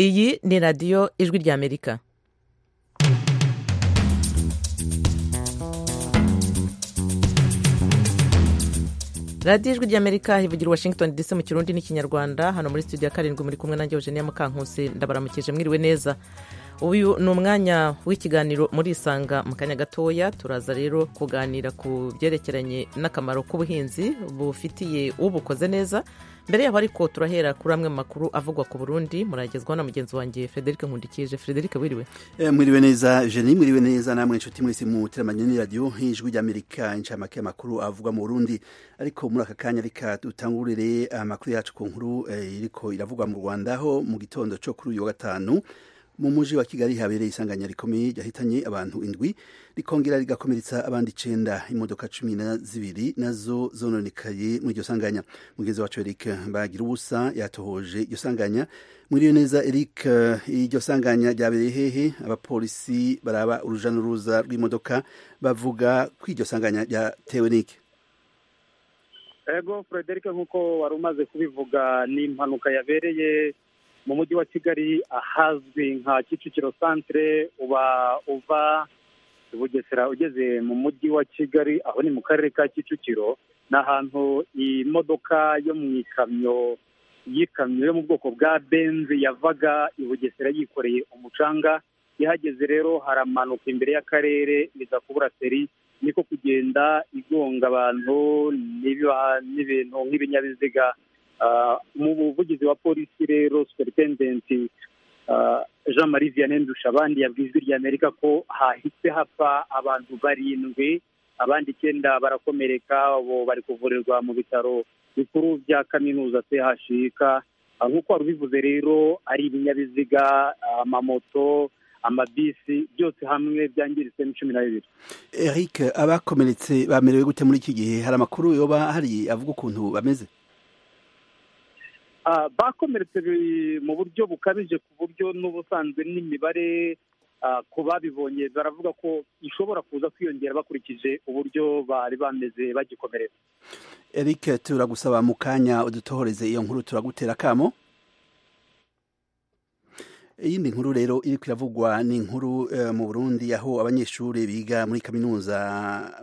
iyi ni radiyo ijwi ry'amerika radiyo ijwi ry'amerika ivugira washington dc mu kirundi n'ikinyarwanda hano muri studio ya karindwi muri kumwe nanjye eugenia mukankusi ndabaramukije mwiriwe neza uyu ni umwanya w'ikiganiro muri isanga mu kanya gatoya turaza rero kuganira ku byerekeranye n'akamaro k'ubuhinzi bufitiye ubukoze neza mbere yabo ariko turahera kuri amwe mu makuru avugwa ku burundi muragezwaho na mugenzi wanjye frederic nkundikije frederic wiriwe mwiriwe neza jeni mwiriwe neza namwe inshuti mwese muteramanye n'iradiyo nk'ijwi ry'amerika inshamake y'amakuru avugwa mu burundi ariko muri aka kanya reka dutangurire amakuru yacu ku nkuru iriko iravugwa mu rwanda ho mu gitondo cyo kuri uyu wa gatanu mu mujyi wa kigali habereye isanganya rikomeye ryahitanye abantu indwi rikongera rigakomeretsa abandi icenda imodoka cumi na zibiri nazo zononekaye muri iryo sanganya mugenzi wacu eric bagira ubusa yatohoje iryo sanganya mwiriwe neza eric iryo sanganya ryabereye hehe abapolisi baraba uruja n'uruza rw'imodoka bavuga ko iryo sanganya ryatewe n'iki ego frederic nk'uko wari umaze kubivuga ni impanuka yabereye mu mujyi wa kigali ahazwi nka kicukiro santire uba uva bugesera ugeze mu mujyi wa kigali aho ni mu karere ka kicukiro ni ahantu imodoka yo mu ikamyo y'ikamyo yo mu bwoko bwa benzi yavaga i bugesera yikoreye umucanga ihageze rero haramanuka imbere y'akarere iza kubura seri niko kugenda igonga abantu n'ibintu nk'ibinyabiziga mu buvugizi wa polisi rero superitendenti jean marie vianney ndushabandi yabwiye ijwi rya amerika ko hahise hapfa abantu barindwi abandi icyenda barakomereka ubu bari kuvurirwa mu bitaro bikuru bya kaminuza chik nk'uko wari ubivuze rero ari ibinyabiziga amamoto amabisi byose hamwe byangiritse ni cumi na bibiri eric abakomeretse bamerewe gute muri iki gihe hari amakuru yoba hari avuga ukuntu bameze bakomeretse mu buryo bukabije ku buryo n'ubusanzwe n'imibare ku babibonye baravuga ko ishobora kuza kwiyongera bakurikije uburyo bari bameze bagikomeretse eric turagusaba mu kanya udutohoreze iyo nkuru turagutera akamo iyindi nkuru rero iri kwiravugwa ni inkuru mu burundi aho abanyeshuri biga muri kaminuza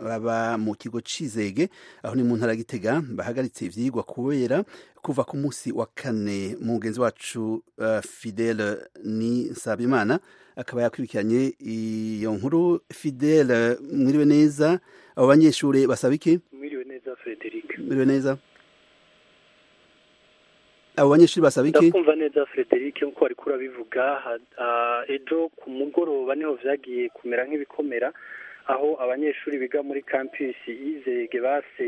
baba mu kigo cy'izege aho ni mu ntara gitega bahagaritse ibyigwa kubera kuva ku munsi wa kane mugenzi wacu fidele ni nsabimana akaba yakurikiranye iyo nkuru fidele mwiriwe neza abo banyeshuri basaba iki mwiriwe neza frederic mwiriwe neza abo banyeshuri basaba iki ndakumva neza frederic nkuko wari kurabivuga ejo ku mugoroba niho byagiye kumera nk'ibikomera aho abanyeshuri biga muri kampisi y'izege base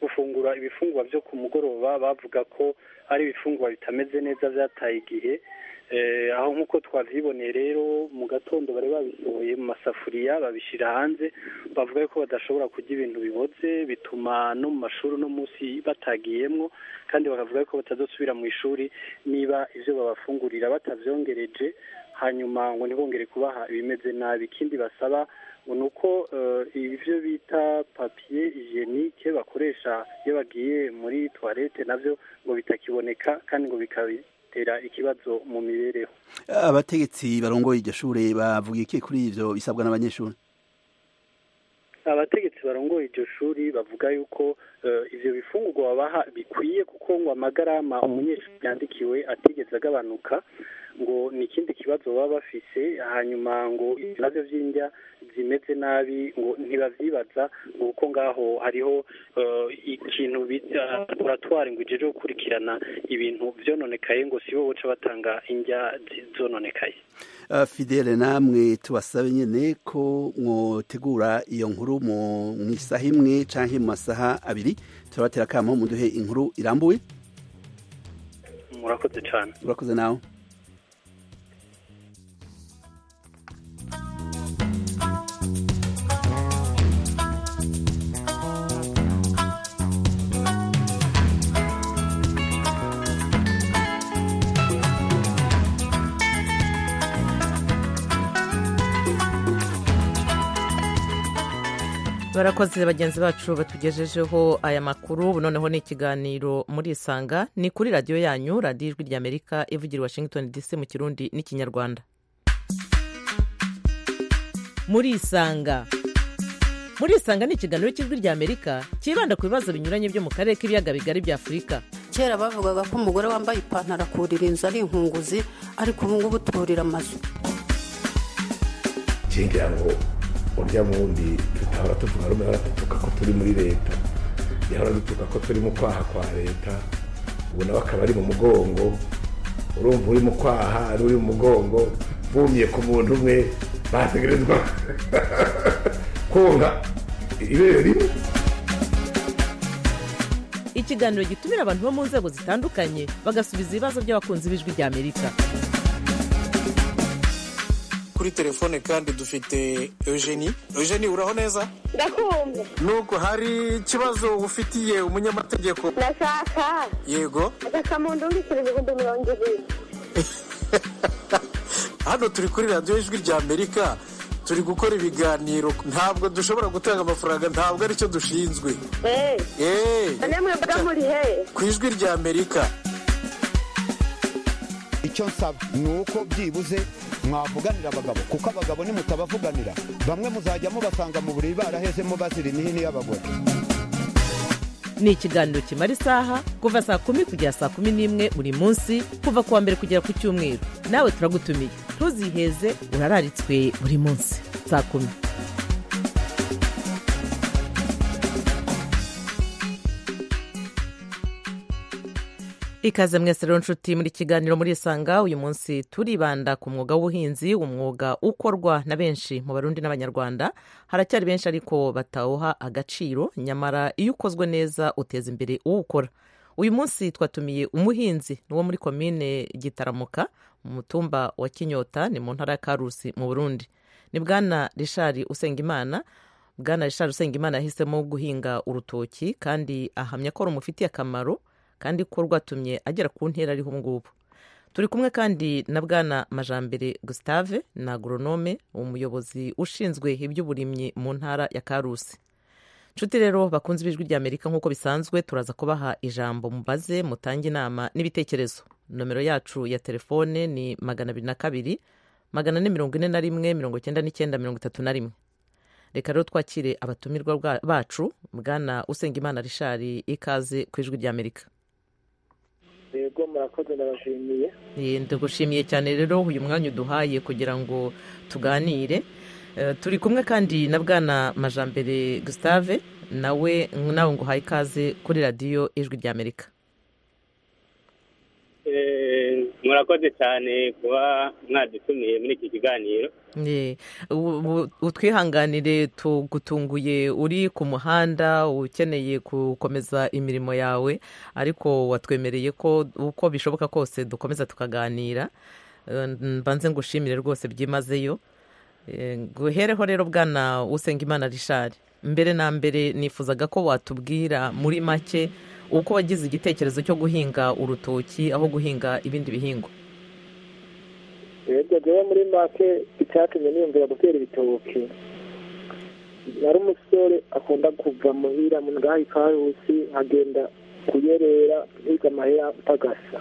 gufungura ibifungwa byo ku mugoroba bavuga ko ari ibifungwa bitameze neza byataye igihe aho nk'uko twabyiboneye rero mu gatondo bari babisohoye mu masafuriya babishyira hanze bavuga ko badashobora kurya ibintu bibotse bituma no mu mashuri uno munsi batagiyemo kandi bakavuga ko batazasubira mu ishuri niba ibyo babafungurira batabyongereje hanyuma ngo ntibongere kubaha ibimeze nabi ikindi basaba ni uko ibyo bita papiye hijenike bakoresha iyo bagiye muri tuwarete nabyo ngo bitakiboneka kandi ngo bikabi ikibazo mu mibereho abategetsi barongoye iryo shuri bavuga iki kuri ibyo bisabwa n'abanyeshuri abategetsi barongoye iryo shuri bavuga yuko ibyo bifungurwa babaha bikwiye kuko ngo amagarama umunyeshuri yandikiwe atigeze agabanuka ngo ni ikindi kibazo baba bafise hanyuma ngo ibibazo by'indya zimeze nabi ngo ntibabyibaza ngo kuko ngaho hariho ikintu bita laboratwari ngo igere gukurikirana ibintu byononekaye ngo si bo baca batanga indya zononekaye fidele namwe tubasabe nyine ko mwotegura iyo nkuru mu isaha imwe cyangwa mu masaha abiri turabatera akamo muduhe inkuru irambuye murakoze cyane murakoze nawe barakoze bagenzi bacu batugejejeho aya makuru ubu noneho ni ikiganiro muri isanga ni kuri radiyo yanyu radiyo ijwi ry'amerika ivugira i washington dc mu kirundi n'ikinyarwanda muri isanga muri isanga ni ikiganiro cy'ijwi ry'amerika cyibanda ku bibazo binyuranye byo mu karere k'ibiyaga bigari bya afurika kera bavugaga ko umugore wambaye ipantaro akurira inzu ari inkunguzi ariko ubu ngubu turira amazu ngira ngo urya wundi tutahora tuvuga rumwe hora dutuka ko turi muri leta yahora dutuka ko turi mu kwaha kwa leta ubu nawe akaba ari mu mugongo urumva uri mu kwaha ari uri mu mugongo bumiye ku muntu umwe bategerezwa konka ibere rimwe ikiganiro gitumira abantu bo mu nzego zitandukanye bagasubiza ibibazo by'abakunzi b'ijwi ry'amerika kuri telefone kandi dufite eugenie eugenie uraho neza ndakumva nubwo hari ikibazo ufitiye umunyamategeko ndashaka yego ndashaka mu ndu wishyura ibihumbi mirongo ibiri hano turi kuri radiyo ijwi rya amerika turi gukora ibiganiro ntabwo dushobora gutanga amafaranga ntabwo aricyo dushinzwe eee eee none mwebwe muri hehe ku ijwi rya amerika icyo nsaba ni uko byibuze mwavuganira abagabo kuko abagabo nimutabavuganira bamwe muzajya mubasanga mu buriri barahezemo bazira imihini y'abagore ni ikiganiro kimara isaha kuva saa kumi kugera saa kumi n'imwe buri munsi kuva ku wa mbere kugera ku cyumweru nawe turagutumiye ntuziheze urararitswe buri munsi saa kumi ikaze mwese rero nshuti muri kiganiro muri isanga uyu munsi turibanda ku mwuga w'ubuhinzi umwuga ukorwa na benshi mu barundi n'abanyarwanda haracyari benshi ariko batawuha agaciro nyamara iyo ukozwe neza uteza imbere uwukora uyu munsi twatumiye umuhinzi ni uwo muri komine gitaramuka mu mutumba wa kinyota ni mu ntara ya karusi mu burundi ni bwana rishari usengimana bwana rishari usengimana yahisemo guhinga urutoki kandi ahamya ko rumufitiye akamaro kandi ko rwatumye agera ku ntera ariho ubu ngubu turi kumwe kandi na bwana majambere gustave na agoronome umuyobozi ushinzwe iby'uburimyi mu ntara ya karusi nshuti rero bakunze ibijwi rya amerika nk'uko bisanzwe turaza kubaha ijambo mubaze mutange inama n'ibitekerezo nomero yacu ya telefone ni magana abiri na kabiri magana ane mirongo ine na rimwe mirongo icyenda n'icyenda mirongo itatu na rimwe reka rero twakire abatumirwa bwa- bacu bwana usengimana rishari ikaze ku ijwi rya amerika yego murakoze ndabashimiye Eh, ndagushimiye cyane rero uyu mwanya uduhaye kugira ngo tuganire Eh, turi kumwe kandi na bwana majambere gustave nawe nawe ngo uhaye ikaze kuri radiyo ijwi rya amerika Eh, murakoze cyane kuba mwadutumiye muri iki kiganiro Eh, u- u- utwihanganire tugutunguye uri ku muhanda ukeneye gukomeza imirimo yawe ariko watwemereye ko uko bishoboka kose dukomeza tukaganira Eh, mbanze ngushimire rwose byimazeyo Eh, guhereho rero bwana usengimana rishari mbere na mbere nifuzaga ko watubwira muri make uko wagize igitekerezo cyo guhinga urutoki aho guhinga ibindi bihingwa yego jyewe muri make icyatumye niyumvira gutera ibitoki yari umusore akunda kuva muhira mu ngaha ikarusi agenda kuyerera hirya amahera utagasa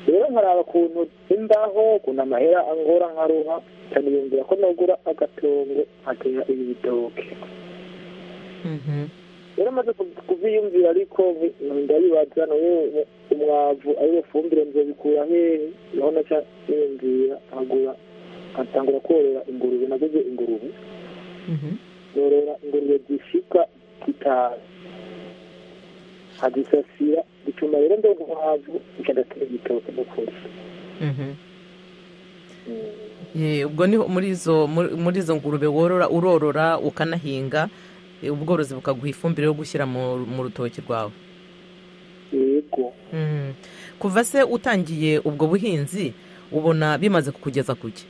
rero nkaraba ukuntu imbaho ukuntu amahera angora nkaruha nkaniyumvira ko nagura agatongo nkatera ibi bitoki Mhm. rero amaze kubyiyumvira ariko nti- ndabibaza nawe umwavu ariwe fumbire nzobikura hehe naho naca niyumvira nkagura nkatangura korora ingurube naguze ingurube Mhm. norora ingurube zishika zitanu nkazisasira bituma rero ndonka umwavu nkadatera igitoki n'ukuri Mhm. Eh, ubwo ni muri izo muri muri izo ngurube worora urorora ukanahinga eh, ubworozi bukaguha ifumbire yo gushyira mu mu rutoki rwawe yego Mhm. kuva se utangiye ubwo buhinzi ubona bimaze kukugeza kuki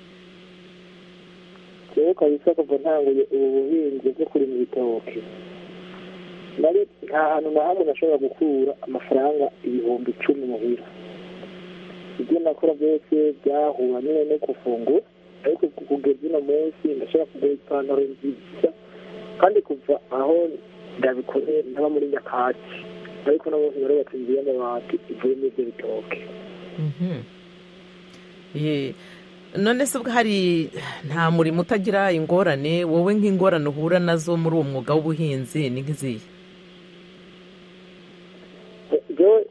rero kabisa kuva ntanguye ubu buhinzi bwo kurima ibitoki nari nta hantu na hamwe nashobora gukura amafaranga ibihumbi icumi muhira ibyo nakora byose byahura nyine no gufungura ariko ku- kugeza uno munsi ndashobora kugura ipantaro nziza kandi kuva aho ndabikoreye ndaba muri nyakatsi ariko nabo rero batungiye amabati ivuyemo ibyo bitoke Ye. none se ubwo hari nta murimo utagira ingorane wowe nk'ingorane uhura nazo muri uwo mwuga w'ubuhinzi ni nk'izihe rero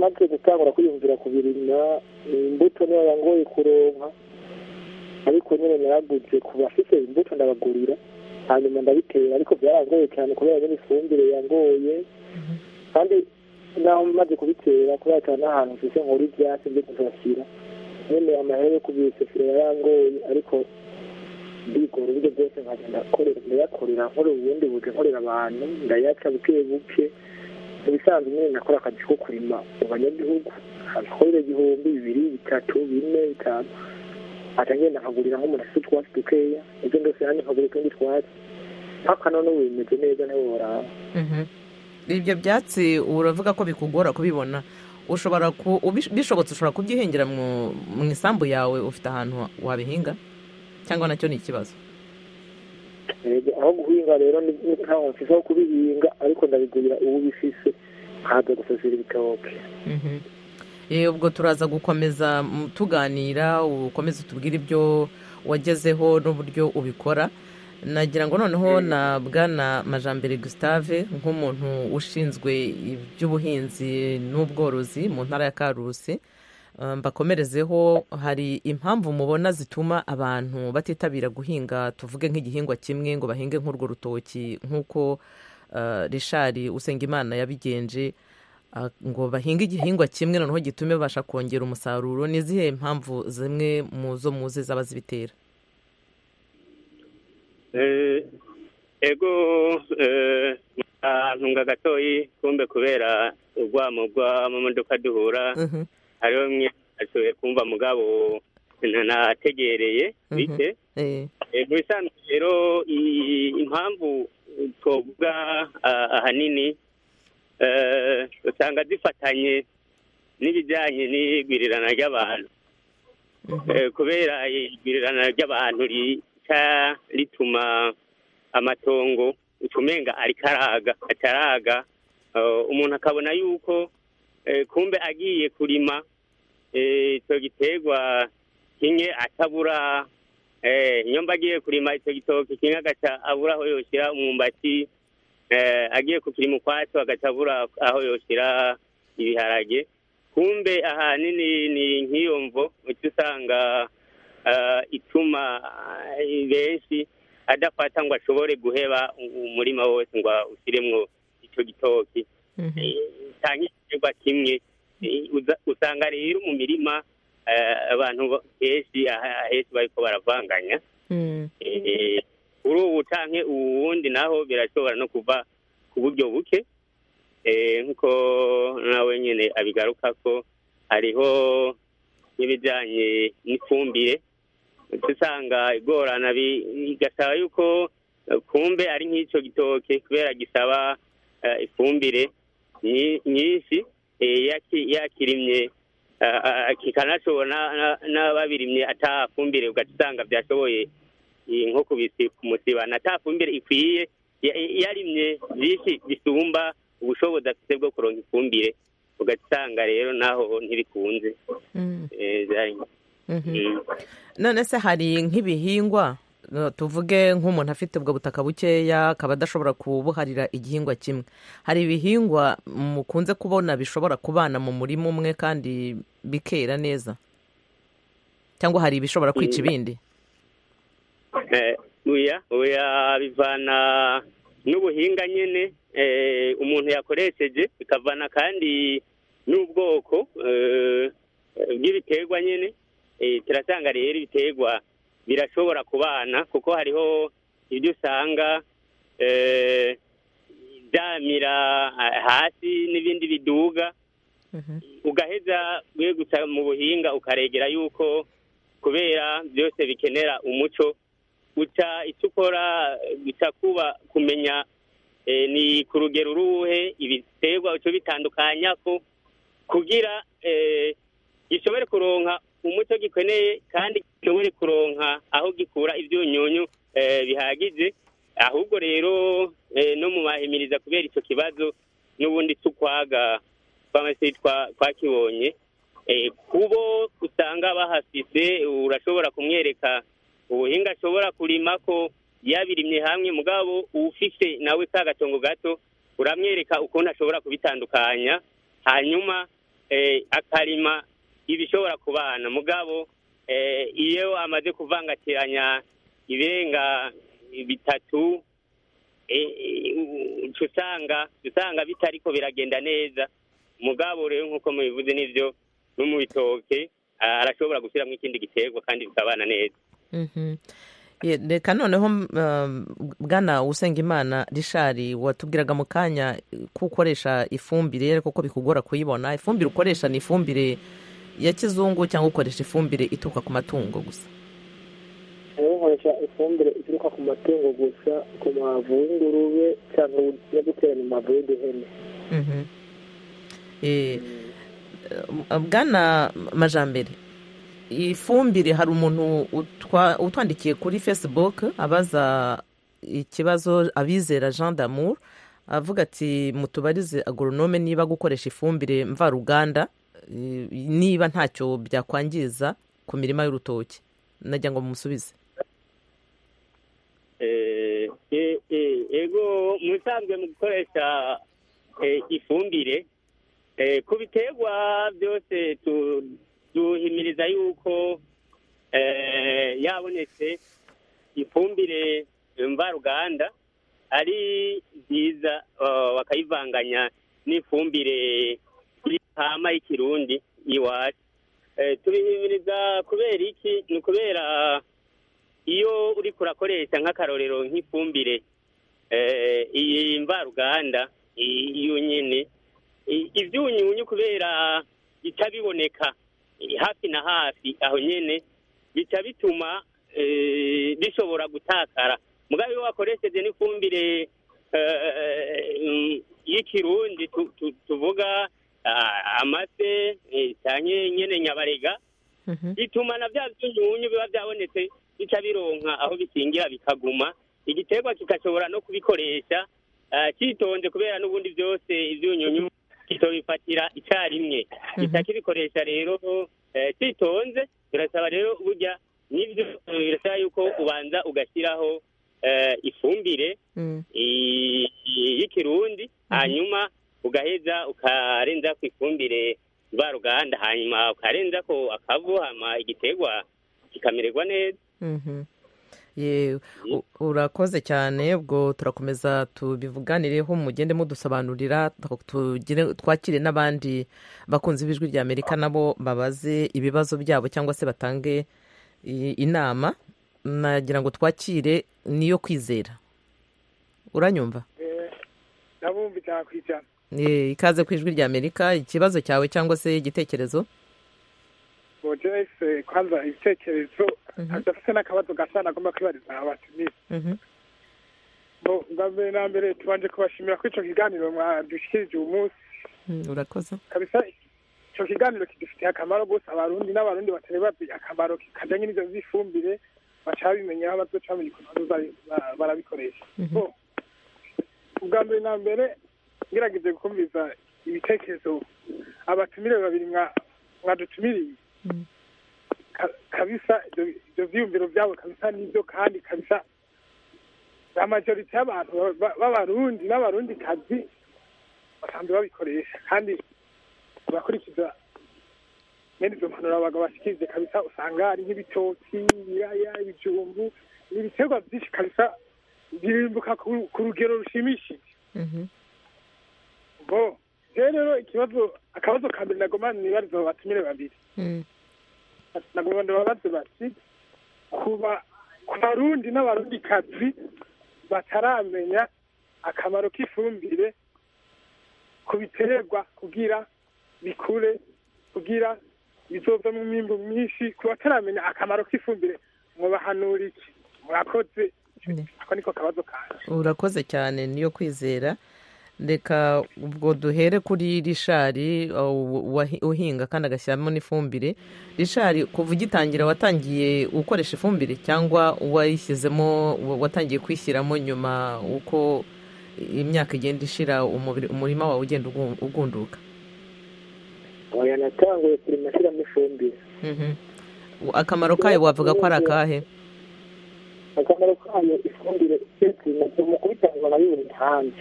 maze gutangura kwiyumvira ku birima imbuto niyo yangoye kuronka ariko nyine naraguze ku bafite imbuto ndabagurira hanyuma ndabitera ariko byarangoye cyane kubera nyine ifumbire yangoye kandi naho maze kubitera kubera cyane n'ahantu mfise nkora ivyatsi byo kuzasira nyine amahera yo kubisasira yarangoye ariko ndigora uburyo byose nkaja ndakorera ndayakorera nkora ubundi buje nkorera abantu ndayaca buke buke ibisanzwe nyine nakora akazi ko kurima mu banyagihugu abikorera igihumbi bibiri bitatu bine bitanu aca ngenda nkagurira nk'umuntu afite utwatsi dukeya ibyo byose nanjye nkagura utundi twatsi mpaka none ubu bimeze neza ntiworaba ibyo byatsi uravuga ko bikugora kubibona ushobora ku ubish- bishobotse ushobora kubyihingira mu mu isambu yawe ufite ahantu wabihinga cyangwa nacyo ni ikibazo Yego, aho guhinga rero ni ni ntaho mfise aho kubihinga ariko ndabigurira uwo bifise nkaza gusasira ibitoke Mhm. Eh, ubwo turaza gukomeza mm, tuganira ukomeze utubwire ibyo wagezeho n'uburyo ubikora nagira ngo noneho na bwana majambere gustave nk'umuntu ushinzwe iby'ubuhinzi n'ubworozi mu ntara ya karusi eh, mbakomerezeho hari impamvu mubona zituma abantu batitabira guhinga tuvuge nk'igihingwa kimwe ngo bahinge nk'urwo rutoki nk'uko eh, richard usengimana yabigenje ah, ngo bahinge igihingwa kimwe noneho gitume babasha kongera umusaruro ni izihe mpamvu zimwe mu zo muzi zaba zibitera Eh, ego eh, ntunga gatoyi kumbe kubera urwamo rw'amamodoka duhura hariho mwe ashoboye kumva mugabo ntanategereye bike Eh, Eh, mu bisanzwe rero i- impamvu twavuga ah, ahanini eh, usanga zifatanye n'ibijyanye n'igwirirana ry'abantu Eh, kubera igwirirana ry'abantu rica rituma amatongo utumenga arikaraga ataraga Eh, umuntu akabona yuko eh, kumbe agiye kurima eh, icyo giterwa kimwe atabura Eh, iyo mba agiye kurima icyo gitoki kimwe agaca abura aho yoshyira umwumbati eh, agiye kukirima ukwacyo agaca abura aho yoshyira ibiharage kumbe ahanini ni nk'iyo mvo uca usanga eh, ituma eh, benshi adafata ngo ashobore guheba u- umurima wose ngo awushyiremwo icyo gitoki cyangwa igiterwa kimwe Eh, uza- usanga rero mu mirima eh, abantu ba- benshi aha- ahetse bariko baravanganya Eh, kuri ubu canke uwundi naho birashobora no kuva ku buryo buke Eh, nkuko nawe nyene abigaruka ko hariho n'ibijanye n'ifumbire uca usanga igorana bi- bigasaba yuko eh, kumbe ari nk'ico gitoke kubera gisaba eh, ifumbire nyi- nyinshi eh, yaki- yakirimye ah, ah, kikanashobora na- na- n'ababirimye atafumbire ugaca usanga byashoboye iyi nko kubisi ku musiba na ta fumbire ikwiye ya- yarimye byinshi bisumba ubushobozi afite bwo kuronka ifumbire ugasanga rero naho ntibikunze Eh, byari- Mm. none se hari nk'ibihingwa eh, tuvuge nk'umuntu afite ubwo butaka bukeya akaba adashobora kubuharira igihingwa kimwe hari ibihingwa mukunze kubona bishobora kubana mu murima umwe kandi bikera neza cyangwa hari ibishobora kwica ibindi Eh, oya oya bivana n'ubuhinga nyene eh, umuntu yakoresheje bikavana kandi n'ubwoko eh, bw'ibiterwa nyene Eh, turasanga rero ibiterwa birashobora kubana kuko hariho ibyo usanga eh, byamira ah, hasi n'ibindi biduga ugaheza wegutsa mu buhinga ukaregera yuko kubera byose bikenera umuco uca icyo ukora guca kuba kumenya eh, ni ku rugero uruhe ibiterwa uca bitandukanya ko kugira eh, gishobore kuronka umuco gikeneye kandi gishobore kuronka aho gikura ibyunyunyu eh, bihagije ahubwo rero no mu mahimiriza kubera icyo kibazo n'ubundi tukwaga twamase twakibonye kubo usanga bahafise urashobora kumwereka ubuhinga ashobora kurima ko yabirimye hamwe mugabo ufite nawe ka gatongo gato uramwereka ukuntu ashobora kubitandukanya hanyuma akarima ibishobora kubana mugabo iyo amaze kuvangatiranya irenga bitatu usanga usanga bitariko biragenda neza mugabo rero nk'uko mubivuze n'ibyo no mu bitoke arashobora gushyiramo ikindi giterwa kandi bikabana neza reka noneho bwana usengimana rishari watubwiraga mu kanya ko ukoresha ifumbire kuko bikugora kuyibona ifumbire ukoresha ni ifumbire ya kizungu cyangwa ukoresha ifumbire ituruka ku matungo gusa nkoresha ifumbire ituruka ku matungo gusa ku mavu y'ingurube cyangwa yo gutera mu mavu y'uduhene bwana majambere ifumbire hari umuntu utwandikiye kuri facebook abaza ikibazo abizera jean d'amour avuga ati mutubarize agoronome niba gukoresha ifumbire mvaruganda niba ntacyo byakwangiza ku mirima y'urutoki najya ngo mumusubize ego musanzwe mu gukoresha ifumbire ku biterwa byose duhimiriza yuko yabonetse ifumbire mvaruganda ari nziza bakayivanganya n'ifumbire y'intama y'ikirundi y'iwacu tubihimiriza kubera iki ni ukubera iyo uri kurakoresha nk'akarorero nk'ifumbire iyi mvaruganda iyo nyine ibyunyunyu kubera itabiboneka hafi na hafi aho nyine bica bituma bishobora gutakara mugabo iyo wakoresheje n'ifumbire y'ikirundi tuvuga amase cyane nyine nyabarega bituma na bya by'unyunyu biba byabonetse bica bironka aho bikingira bikaguma igiterwa kigashobora no kubikoresha cyitonze kubera n'ubundi byose iby'unyunyu kitobifatira icyarimwe kitakibikoresha rero kitonze birasaba rero burya n'ibyo birasaba yuko ubanza ugashyiraho ifumbire y'ikirundi hanyuma ugaheza ukarenza ku ifumbire mvaruganda hanyuma ukarenza ko akavu hama igiterwa kikamererwa neza urakoze cyane ubwo turakomeza tubivuganireho mugende mudusobanurira twakire n'abandi bakunze ijwi rya amerika nabo babaze ibibazo byabo cyangwa se batange inama nagira ngo twakire niyo kwizera uranyumva ikaze ku ijwi rya amerika ikibazo cyawe cyangwa se igitekerezo bogeze kwanza ibitekerezo adafite n'akabazo gasa nagomba kwibariza abatumiza bwa mbere na mbere tubanje kubashimira ko icyo kiganiro mwadushyikirije uyu munsi urakoze kabisa icyo kiganiro kidufitiye akamaro gusa abarundi n'abarundi batari bazi akamaro kajyanye n'ibyo by'ifumbire baca babimenyaho abazoca bamenya ukuntu barabikoresha ubwa mbere na mbere ngerageze gukumviza ibitekerezo abatumire babiri mwadutumiriye kabisa ibyo byiyumviro byabo kabisa nibyo kandi kabisa amajorite y'abantu b'abarundi n'abarundi kazi basanzwe babikoresha kandi bakurikiza mwene izo mpanuro bashyikirije kabisa usanga hari nk'ibitoki ibiraya ibijumbu ni ibiterwa byinshi kabisa birimbuka ku rugero rushimishije bo rero ikibazo akabazo ka mbere nagomba nibariza abo batumire babiri nagomba ndababaze bati kuba ku barundi n'abarundi kazi bataramenya akamaro k'ifumbire ku biterwa kugira bikure kugira bizovemo umwimbu mwinshi ku bataramenya akamaro k'ifumbire mubahanura iki murakoze ako niko kabazo kanjye urakoze cyane niyo kwizera reka ubwo duhere kuri rishari uhinga kandi agashyiramo n'ifumbire rishari kuva ugitangira watangiye gukoresha ifumbire cyangwa wayishyizemo watangiye kwishyiramo nyuma uko imyaka igenda ishira umurima wawe ugenda ugunduka natanguye kurima ashyiramo ifumbire akamaro kayo wavuga ko ari akahe akamaro kayo ifumbire ni umukubitangwa na bibiri hanze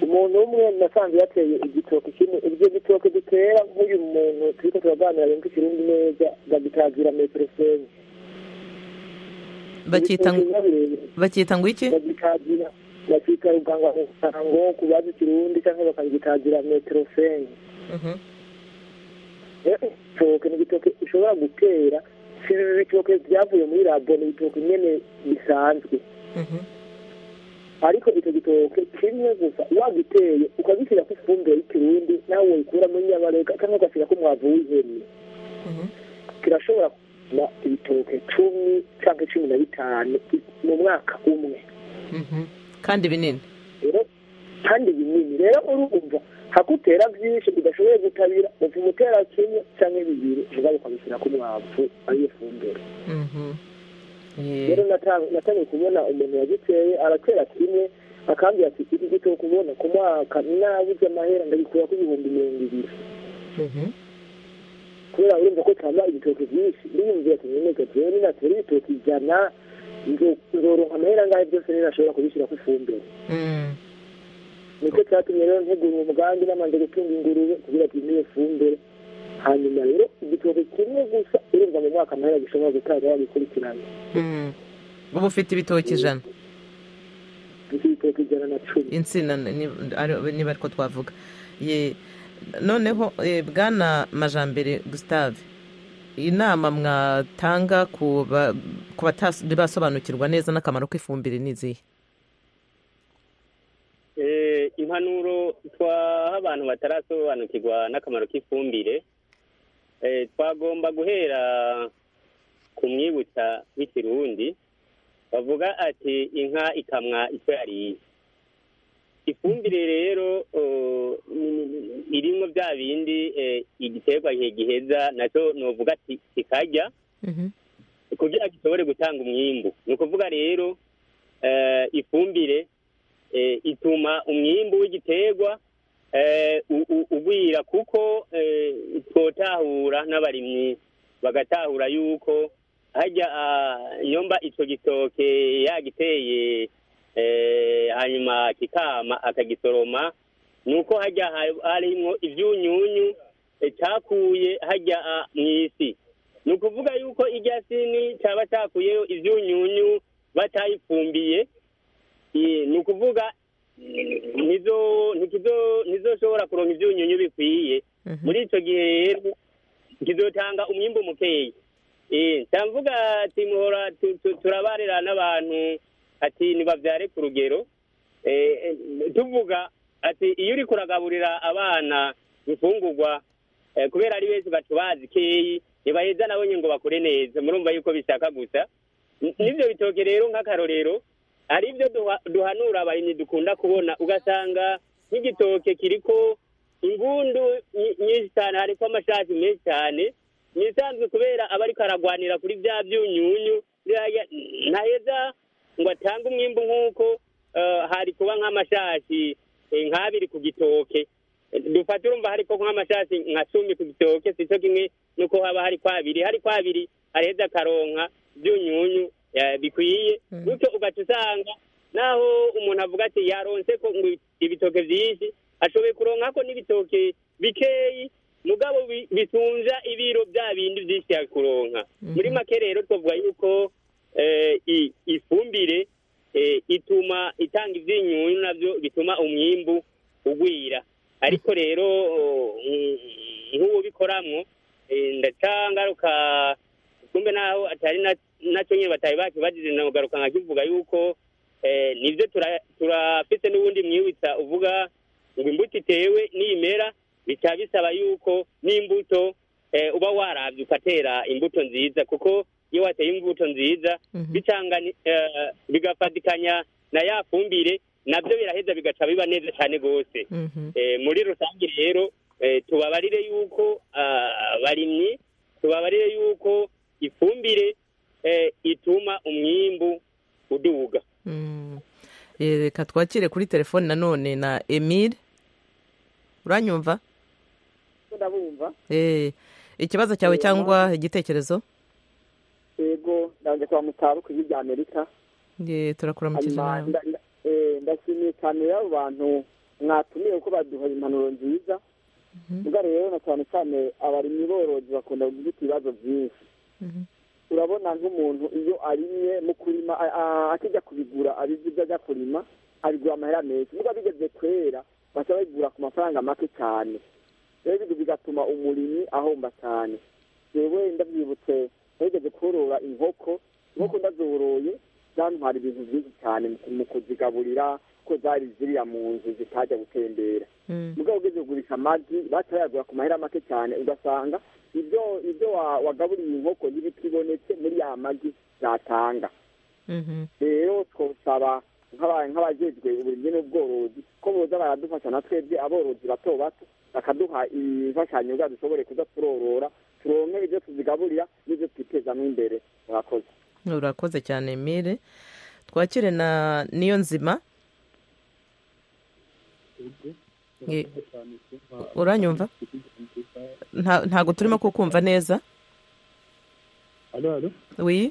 umuntu umwe nasanze yateye igitoki kimwe ibyo gitoki dutera nk'uyu muntu turi ko turaganira yumva ikirundi neza bagitagira metero senye bakita ngo bakita ngo iki bagitagira bakita ruganga ngo ku bazi ikirundi cyangwa bakagitagira metero senye igitoki ni igitoki ushobora gutera si ibitoki byavuye muri labo ni ibitoki nyine bisanzwe ariko icyo gitoke kimwe gusa wagiteye ukagishyira ku ifumbire y'ikirundi nawe wayikuramo nyabarega cyangwa ugashyira ku mwavu w'ihene kirashobora kugira ibitoke cumi cyangwa cumi na bitanu mu mwaka umwe kandi binini kandi binini rero urumva hakutera byinshi udashoboye gutabira upfa umutera kimwe cyangwa bibiri ubwawe ukabishyira ku mwavu ariyo fumbire rero natangiye kubona umuntu wagiteye aratera kimwe akambwira ati iki gito kubona ku mwaka nabuze amahera ndagikura ku ibihumbi mirongo ibiri kubera urumva ko cyangwa ibitoki byinshi ndiyumvira ati nyeneke jewe ninatera ibitoki ijana nzoronka amahera angahe byose rero ashobora kubishyira ku ifumbire nicyo cyatumye rero ntegura umugambi namanje gutunga ingurube kugira ati niyo fumbire hanyuma rero igitoki kimwe gusa urumva mu mwaka amahera gishobora gutanga wagikurikirana uba ufite ibitoki ijana ibitoki ijana na cumi insina niba ariko twavuga noneho bwana majambere gusitave inama mwatanga ku basobanukirwa neza n'akamaro k'ifumbire n'izihe impanuro twaha abantu batarasobanukirwa n'akamaro k'ifumbire twagomba guhera ku mwibutsa w'ikirundi bavuga ati inka ikamwa icyo yariye ifumbire rero irimo bya bindi igiterwa igihe giheza nacyo nuvuga ati kikarya kugira gishobore gutanga umwimbu ni ukuvuga rero ifumbire ituma umwimbu w'igiterwa ugwira kuko twotahura n'abarimyi bagatahura yuko hajya nyomba icyo gitoke yagiteye hanyuma kikama akagisoroma ni uko hajya harimo ibyunyunyu cyakuye hajya mu isi ni ukuvuga yuko irya sini cyaba cyakuyeho ibyunyunyu batayifumbiye ni ukuvuga ntizoshobora kuronka ibyunyunyu bikwiye muri icyo gihe rero kizotanga umwimbo mukeya ndavuga ati muhora turabarira n'abantu ati ntibabyare ku rugero tuvuga ati iyo uri kuragaburira abana ifungurwa kubera ari benshi bacubazi keyi ntibaheza nabonye ngo bakure neza murumva yuko bishaka gusa n'ibyo bitoke rero nk'akarorero hari ibyo duhanura abarimyi dukunda kubona ugasanga nk'igitoke kiriko ingundu nyinshi cyane hariko amashashi menshi cyane ni isanzwe kubera aba ariko aragwanira kuri bya byunyunyu ntaheza ngo atange umwimbu nk'uko hari kuba nk'amashashi nk'abiri ku gitoke dufata urumva hariko nk'amashashi nka cumi ku gitoke si cyo kimwe nuko haba hari kwabiri hari kwabiri araheza akaronka byunyunyu bikwiye bityo ugaca usanga naho umuntu avuga ati yaronse ko ngo ibitoke byinshi ashoboye kuronka ko n'ibitoke bikeyi mugabo bitunja ibiro bya bindi byinshi yakuronka muri make rero twavuga yuko ifumbire ituma itanga iby'inyunyu nabyo bituma umwimbu ugwira ariko rero nk'uwo bikoramwo ndacangaruka kumbe naho atari nacyo nyine batari bakibagize nagaruka nkakivuga yuko nibyo turafite n'ubundi mwibutsa uvuga ngo imbuto itewe n'imera bica bisaba yuko n'imbuto uba warabye ugatera imbuto nziza kuko iyo wateye imbuto nziza bicanga bigafatikanya na ya fumbire nabyo biraheza bigaca biba neza cyane rwose Eh, muri rusange rero eh, tubabarire yuko ah, abarimyi tubabarire yuko ifumbire eh, ituma umwimbu uduga Eh, reka twakire kuri telefone nanone na emile uranyumva ndabumva Eh, ikibazo cyawe Eh, cyangwa igitekerezo yego ndaje kwa mutaruka ibya amerika Eh, turakuramukije Hanyuma nawe nda- nda- eh, ndashimiye cyane y'abo bantu mwatumiye ko baduha impanuro nziza mbwa rero na cyane cyane abarimyi borozi bakunda gufite ibibazo byinshi urabona nk'umuntu iyo arimye mu kurima a- a- akijya kubigura abizi ibyo ajya kurima abigura amahera menshi niba bigeze kwera baca babigura ku mafaranga make cyane rero ibyo bigatuma umurimyi ahomba cyane yewe ndabyibutse nigeze korora inkoko inkoko ndazoroye zantwara ibintu byinshi cyane mu kuzigaburira ko zari ziriya mu nzu zitajya gutembera mu rwego rwo kugurisha amagi batayagura ku mahera make cyane ugasanga ibyo ibyo wa- wagaburiye inkoko ntibikibonetse muri ya magi zatanga rero twosaba nk'aba- nk'abajejwe uburimyi n'ubworozi ko boza baradufasha na twebwe aborozi bato bato bakaduha imfashanyo kugira dushobore kuza turorora turonke ibyo tuzigaburira n'ibyo twitezamo imbere murakoze urakoze cyane emile twakire na niyo nzima Ye- uranyumva Nta- ntabwo turimo kukumva neza Alo, alo. wi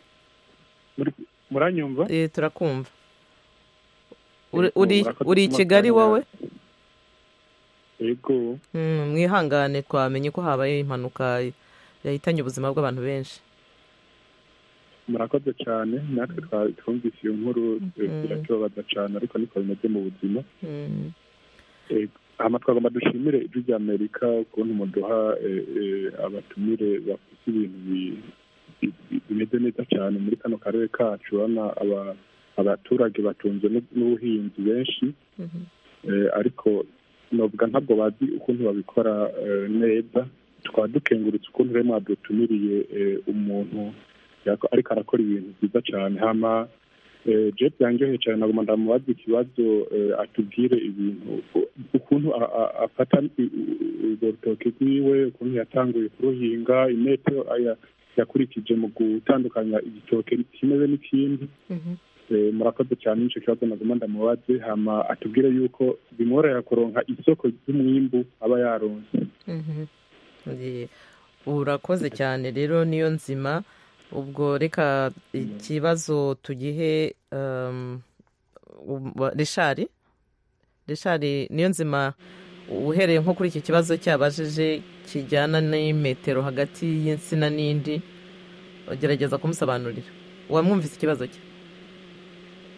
Muranyumva? Eh, turakumva Uri- Yego, uri- murakoze uri i kuba kigali mwaganira. wowe Yego. Mm, mwihangane twamenye ko habaye impanuka yahitanye ubuzima bw'abantu benshi murakoze cyane natwe twa- twumvise iyo nkuru eh, Mhm. biratubabaza cyane ariko niko bimeze mu buzima Mm. Eh, hama twagomba dushimire ijwi rya amerika ukuntu muduha eh, eh, abatumire bafite ibintu bi- bi- bi- bimeze neza cyane muri kano karere kacu urabona aba- abaturage batunzwe n'u- n'ubuhinzi benshi Eh, ariko novuga ntabwo bazi ukuntu babikora eh, neza tukaba dukengurutse ukuntu rero mwadutumiriye eh, umuntu yako- ariko arakora ibintu byiza cyane hama eh, je byanjyoheye cyane nagomba ndamubaza ikibazo eh, atubwire ibintu u- ukuntu a- a- afata i- u- urwo rutoki rwiwe ukuntu yatanguye kuruhinga imetero aya- yakurikije mu gutandukanya igitoke kimeze n'ikindi Eh, murakoze cyane nicyo kibazo naguma ndamubaze hama atubwire yuko bimworohera kuronka isoko ry'umwimbu aba yaronse Mhm. Ye- urakoze cyane rero niyo nzima ubwo reka ikibazo tugihe um, um, wa- rishari rishari niyo nzima uhereye nko kuri iki kibazo cyabajije kijyana n'imetero hagati y'insina n'indi ugerageza kumusobanurira wamwumvise ikibazo cye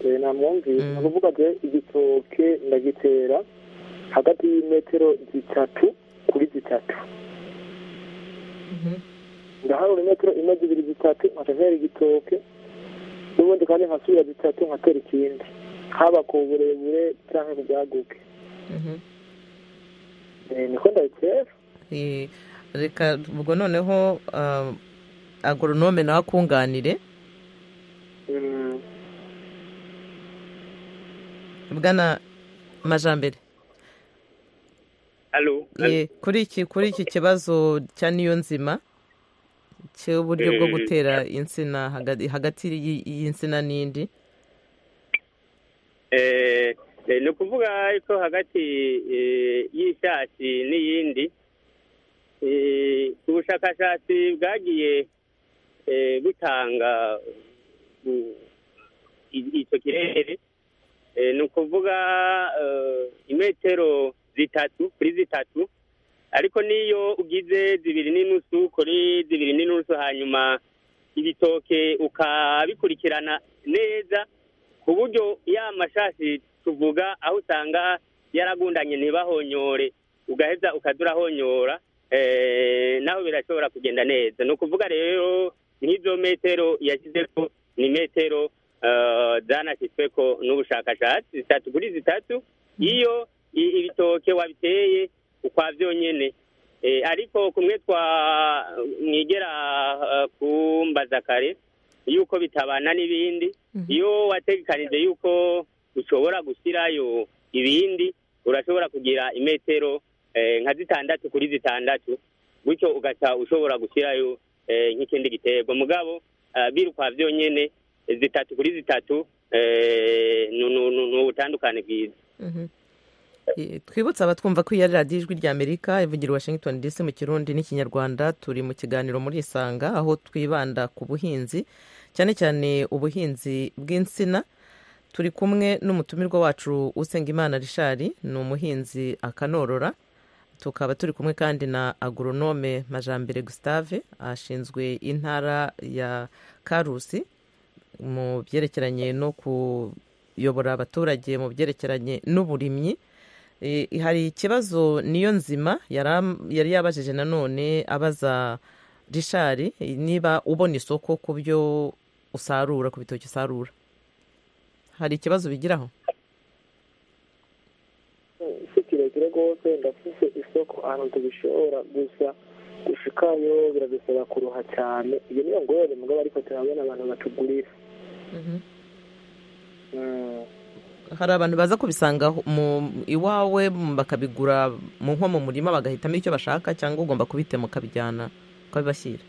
Eh, namwumvise ni ukuvuga je igitoke ndagitera hagati y'imetero zitatu kuri zitatu ndaharura imetero imwe zibiri zitatu nkaca ntera igitoke n'ubundi kandi nkasubira zitatu nkatera ikindi haba ku burebure canke ku bwaguke Mhm. Eh, niko ndabitera Eh, reka ubwo noneho um, agoronome nawe akunganire Mm, bwana majambere alo Eh, kuri iki kuri iki kibazo cya niyo nzima cy'uburyo bwo Eh. gutera insina hagati- hagati y'i- y'insina n'indi Eh, eh, ni ukuvuga ko hagati eh, y'ishashi n'iyindi eh, ubushakashatsi bwagiye eh, butanga mm, i- icyo kirere Eh, ni ukuvuga eh, imetero zitatu kuri zitatu ariko n'iyo ugize zibiri n'inusu kuri zibiri n'inusu hanyuma ibitoke ukabikurikirana neza ku buryo ya mashashi tuvuga aho usanga yaragundanye ntibahonyore ugaheza ukajya urahonyora eh, naho birashobora kugenda neza ni ukuvuga rero nk'izo metero yashyize ko ni metero eh, zanashyizwe ko n'ubushakashatsi zitatu kuri zitatu iyo i- ibitoke wabiteye ukwabyo nyene Eh, ariko kumwe twa mwigera eh, kumbaza kare yuko bitabana n'ibindi iyo wategekanije yuko ushobora gushyirayo ibindi urashobora kugira imetero eh, nka zitandatu kuri zitandatu gutyo ugaca ushobora gushyirayo eh, nk'ikindi giterwa mugabo ah, birukwa byonyine eh, zitatu kuri zitatu eh, ni- ni ni- ni ubutandukane bwiza Mhm. Eh, twibutse abatwumva ko iyi ari radiyo ijwi rya amerika ivugira i washington dc mu kirundi n'ikinyarwanda turi mu kiganiro muri isanga aho twibanda ku buhinzi cyane cyane ubuhinzi bw'insina turi kumwe n'umutumirwa wacu usengimana richard ni umuhinzi akanorora tukaba turi kumwe kandi na agoronome majambere gustave ashinzwe intara ya karusi mu byerekeranye no kuyobora abaturage mu byerekeranye n'uburimyi Eh, hari ikibazo niyo nzima yari am- yari yabajije nanone abaza rishari niba ubona isoko ku byo usarura ku bitoki usarura hari ikibazo bigiraho si kirekire rwose ndafite isoko ahantu tubishobora gusa gushikayo biradusaba kuruha cyane iyo niyo ngorane mugabo ariko turabona abantu batugurira Mm. hari abantu baza kubisanga aho- mu iwawe m- bakabigura mu nko mu murima bagahitamo icyo bashaka cyangwa ugomba kubitema ukabijyana ukabibashyira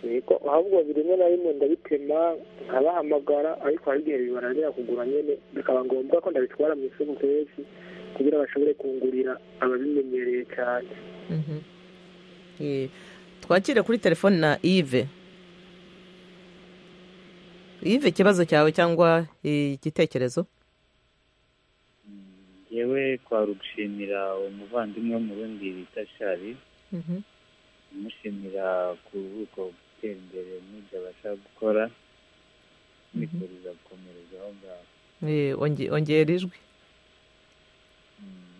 yego ahubwo rimwe na rimwe ndabitema nkabahamagara ariko hari igihe bibarangira kugura nyine bikaba ngombwa ko ndabitwara mu isoko kenshi kugira bashobore kungurira ababimenyereye cyane Mhm. Eh, twakire kuri telefone na ive ive ikibazo cyawe cyangwa eh, igitekerezo yewe kwa rushimira umuvandimwe wo mu rundi bita shari Mhm. umushimira ku bubiko gutera imbere n'ibyo abasha gukora nifuriza gukomereza aho ngaho Eh, onge- ongera ijwi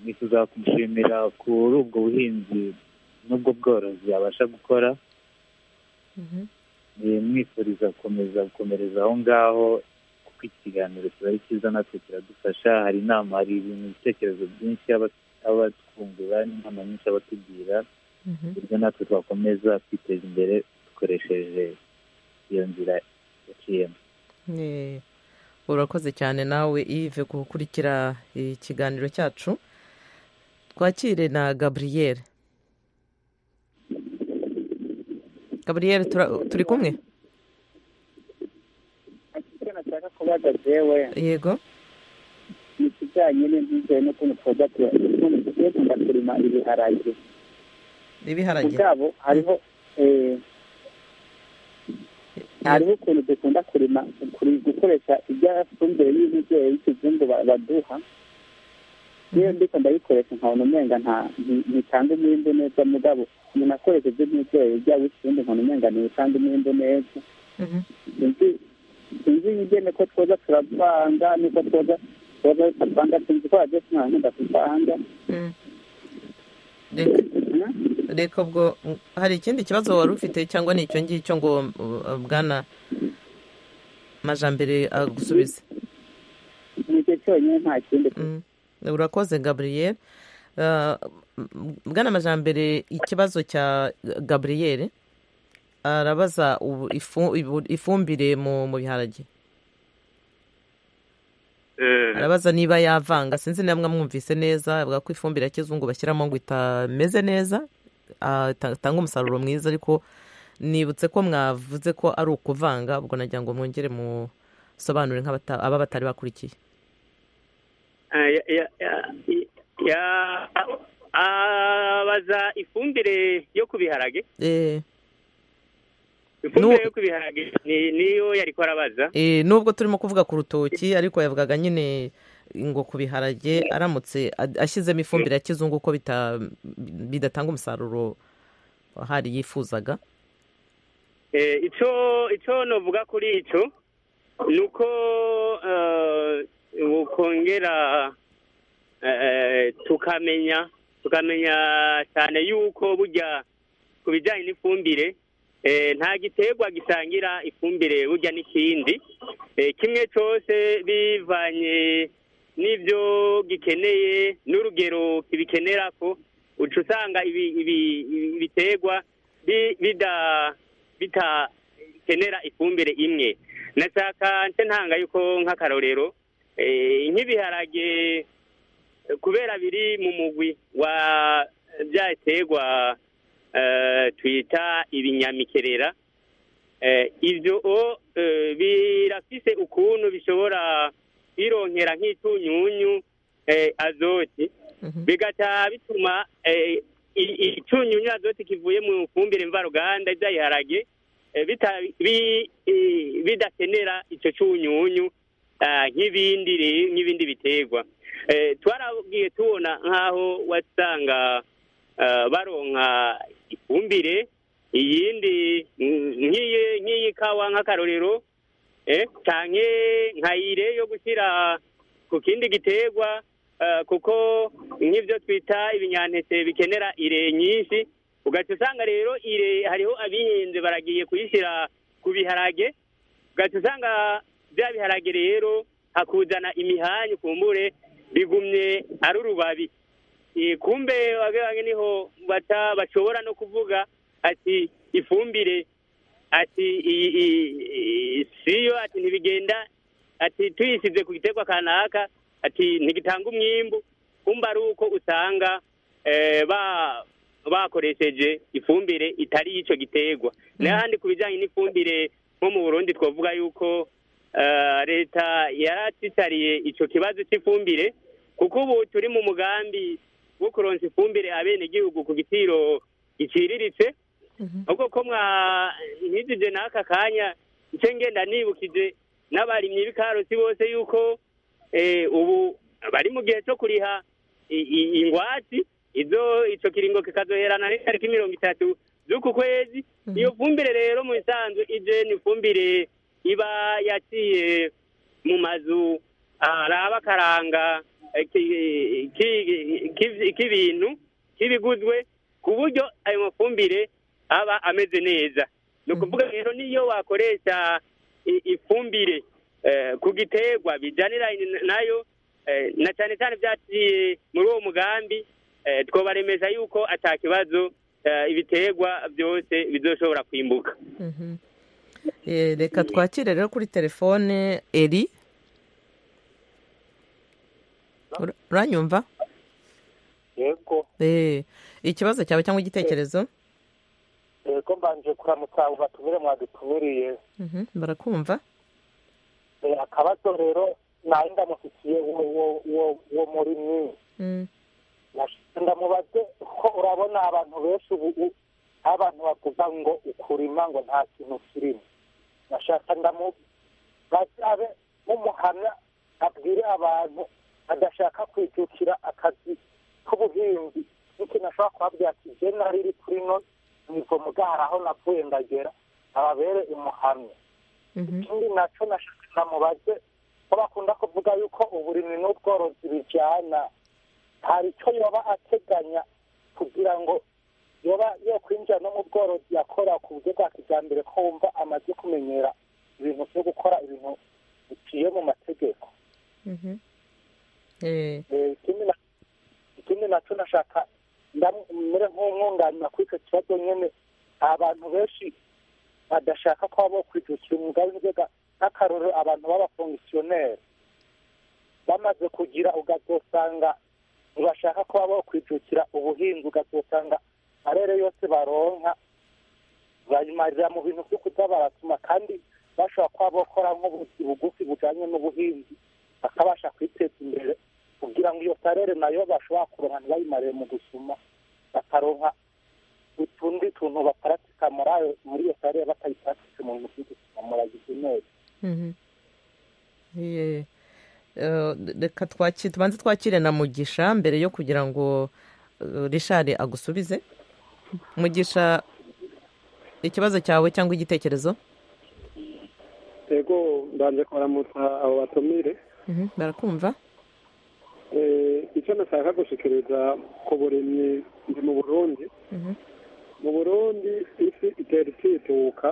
nifuza kumushimira kuri ubwo buhinzi n'ubwo bworozi abasha gukora Eh, mwifuriza gukomeza gukomereza aho ngaho kuko iki kiganiro kiba ari cyiza natwe kiradufasha hari inama hari ibintu ibitekerezo byinshi aba- aba twungura n'inama nyinshi aba tugira uburyo natwe twakomeza kwiteza imbere dukoresheje iyo nzira yaciyemo Eh, urakoze cyane nawe ive gukurikira ikiganiro cyacu twakire na gaburiyeri gaburiyeri turi kumwe icyo nashaka kubaza jewe yego ni ikijyanye n'inzizere n'ukuntu twoga tugiye kunda kurima ibiharage ibiharage mugabo hariho eh, hariho ukuntu dukunda kurima kuri- gukoresha iby'afumbire y'ibizere y'ikizungu ba- baduha niyo ndiko ndabikoresha nkabona umenga nta- nti- ntitanga umwimbu neza mugabo umuntu akoresheje n'ibizere byaba ikizungu nkabona umenga ntitanga umwimbu neza sinzi sinzi ingene ko twoza turavanga niko twoza twoza turavanga sinzi ko waje tunahunda kuvanga reka reka ubwo mm, hari ikindi kibazo wari ufite cyangwa ni icyo ngicyo ngo uh, bwana majambere agusubize nicyo cyonyine nta kindi urakoze gaburiyeri bwana majambere ikibazo cya gaburiyeri arabaza ubu- ifu- ibu- ifumbire mu mu biharage arabaza niba yavanga sinzi niba mwamwumvise neza avuga ko ifumbire ya kizungu bashyiramo ngo itameze neza ah, ita- itanga umusaruro mwiza ariko nibutse ko mwavuze ko ari ukuvanga ubwo nagira ngo mwongere musobanure nk'abata- aba batari bakurikiye Ah, ya- ya- ya- ya- abaza ifumbire yo ku biharage Eh, ifumbire yo ku biharage ni- niyo yariko arabaza Eh, nubwo turimo kuvuga ku rutoki ariko yavugaga nyine ngo ku biharage aramutse ad- ashyizemo ifumbire ya kizungu uko bita- bidatanga umusaruro hari yifuzaga Eh, ico ico novuga kuri ico nuko eh, bukongera eh, tukamenya tukamenya cyane yuko burya ku bijyanye n'ifumbire eh, nta giterwa gisangira ifumbire burya n'ikindi Eh, kimwe cyose bivanye n'ibyo gikeneye n'urugero kibikenera ko uca usanga ibi- ibi- ibi- ibiterwa bi- bida- bitakenera ifumbire imwe nashaka nce ntanga yuko nk'akarorero nk'ibiharage kubera biri mu mugwi wa bya biterwa twita ibinyamikerera ibyo birafise ukuntu bishobora kwironkera nk'itunyunyu azoti bigataha bituma icyunyunyu azoti kivuye mu fumbire mvaruganda by'ayiharage bidakenera icyo cyunyunyu nk'ibindi nk'ibindi biterwa twaragiye tubona nk'aho wasanga baronka ifumbire iyindi nk'iyi kawa nk'akarorero cyane nkayire yo gushyira ku kindi giterwa kuko nk'ibyo twita ibinyantete bikenera ire nyinshi ugaca usanga rero ire hariho abihinze baragiye kuyishyira ku biharage ugaca usanga bya biharage rero hakuzana imihanyu kumbure bigumye ari urubabi kumbe wabihange niho bashobora no kuvuga ati ifumbire ati siyo ati ntibigenda ati tuyisize ku giterwa kanaka ati ntigitanga umwimbu kumba ari uko usanga bakoresheje ifumbire itari y'icyo giterwa n'ahandi ku bijyanye n'ifumbire nko mu burundi twavuga yuko leta yaratitariye icyo kibazo cy'ifumbire kuko ubu turi mu mugambi wo kuronsa ifumbire abenegihugu ku giciro giciriritse ahubwo ko mwantijije n'aka kanya icyo ngenda nibukije n'abarimyi b'ikarosi bose yuko ubu bari mu gihe cyo kuriha ingwatsi izo icyo kiringo kikazoherana n'itariki mirongo itatu z'uku kwezi iyo fumbire rero mu bisanzwe ije ni ifumbire iba yaciye mu mazu araba akaranga k'ibintu k'ibiguzwe ku buryo ayo mafumbire aba ameze neza ni ukuvuga rero niyo wakoresha ifumbire ku giterwa bijyanira nayo na cyane cyane byaciye muri uwo mugambi twabaremeza yuko atakibazo ibiterwa byose bizoshobora kwimbuka reka twakire rero kuri telefone eri uranyumva yego ikibazo cyawe cyangwa igitekerezo yego mbanje kuramutsa ngo batumire mwadutumiriye barakumva akabazo rero nayo ndamushyikiye uwo murimyi ndamubaze ko urabona abantu benshi ubu abantu bavuga ngo ukurima ngo nta kintu kirimo nashaka ndamubaze abe nk'umuhamya abwire abantu adashaka kwijukira akazi k'ubuhinzi n'ikintu ashobora kubabwira ati je nariri kuri no nivo mugara aho navuye ndagera ababere umuhamya ikindi naco namubaze ko bakunda kuvuga yuko uburimyi n'ubworozi bijana hari ico yoba ateganya kugira ngo yoba yokwinjira no mu bworozi yakora ku buryo bwa kijambere ko wumva amaze kumenyera ibintu vyo gukora ibintu biciye mu mategeko ikindi nacyo nashaka ndamere nk'umwunganira kuri icyo kibazo nyine abantu benshi badashaka ko baba bakwijukira umwuga w'inzoga nk'akarorero abantu b'abafongisiyoneri bamaze kugira ugazosanga ntibashaka ko baba bakwijukira ubuhinzi ugazosanga arere yose baronka bayimarira mu bintu byo kuza baratuma kandi bashobora kuba bakora nk'ubuzi bugufi bujyanye n'ubuhinzi bakabasha kwiteza imbere kugira ngo iyo karere nayo bashobora kuronka ntibayimare mu gusuma bakaronka utundi tuntu baparatika muri ayo muri iyo karere batayiparatike mu bintu by'ugusuma muragize neza reka twakire tubanze twakire na mugisha mbere yo kugira ngo rishari agusubize mugisha ikibazo cyawe cyangwa igitekerezo yego mbanje kubaramutsa abo batumire barakumva icyo nashaka gushikiriza ku burimyi ndi mu burundi mu burundi isi itera ikituka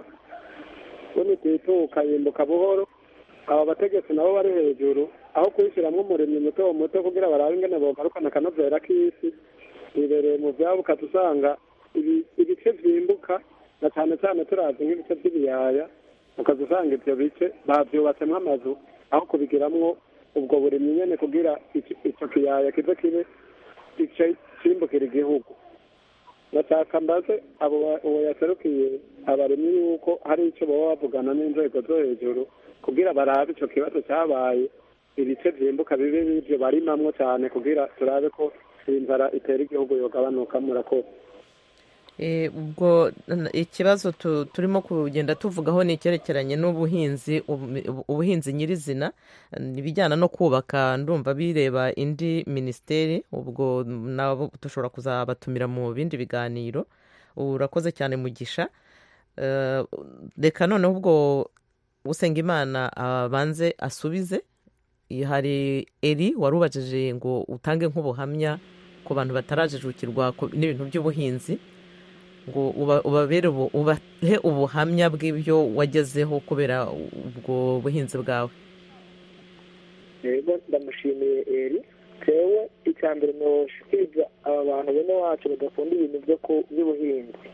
ubundi ikituka yimbuka buhoro aba bategetsi nabo bari hejuru aho kuyishyiramo umurimyi muto muto kugira barabe ingene bogarukana akanovera k'isi bibereye mu byabo ukaba usanga ibice byimbuka na cyane cyane turazi nk'ibice by'ibiyaya ukaza usanga ibyo bice babyubatsemo amazu aho kubigiramwo ubwo burimyi nyine kugira iki- icyo kiyaya kize kibe ice kimbukira igihugu ndashaka mbaze abo ba- uwo yaserukiye abarimyi yuko hari icyo baba bavugana n'inzego zo hejuru kugira barabe icyo kibazo cyabaye ibice byimbuka bibe bivyo barimamwo cyane kugira turabe ko inzara itera igihugu yogabanuka murakoze Eh, ubwo n- ikibazo tu- turimo kugenda tuvugaho ni icyerekeranye n'ubuhinzi ubu- ubu- ubuhinzi nyirizina n- ibijyana no kubaka ndumva bireba indi minisiteri ubwo nabo dushobora kuzabatumira mu bindi biganiro urakoze cyane mugisha Eh, reka noneho ubwo usengimana abanze asubize I- hari eri wari ubajije ngo utange nk'ubuhamya ku bantu batarajijukirwa ku- n'ibintu by'ubuhinzi ngo uba- ubabere ubu- ubahe ubuhamya bw'ibyo wagezeho kubera ubwo buhinzi bwawe rero ndamushimiye eri tewe icya mbere ntiwashikiriza aba bantu bene wacu badakunda ibintu byo ku- by'ubuhinzi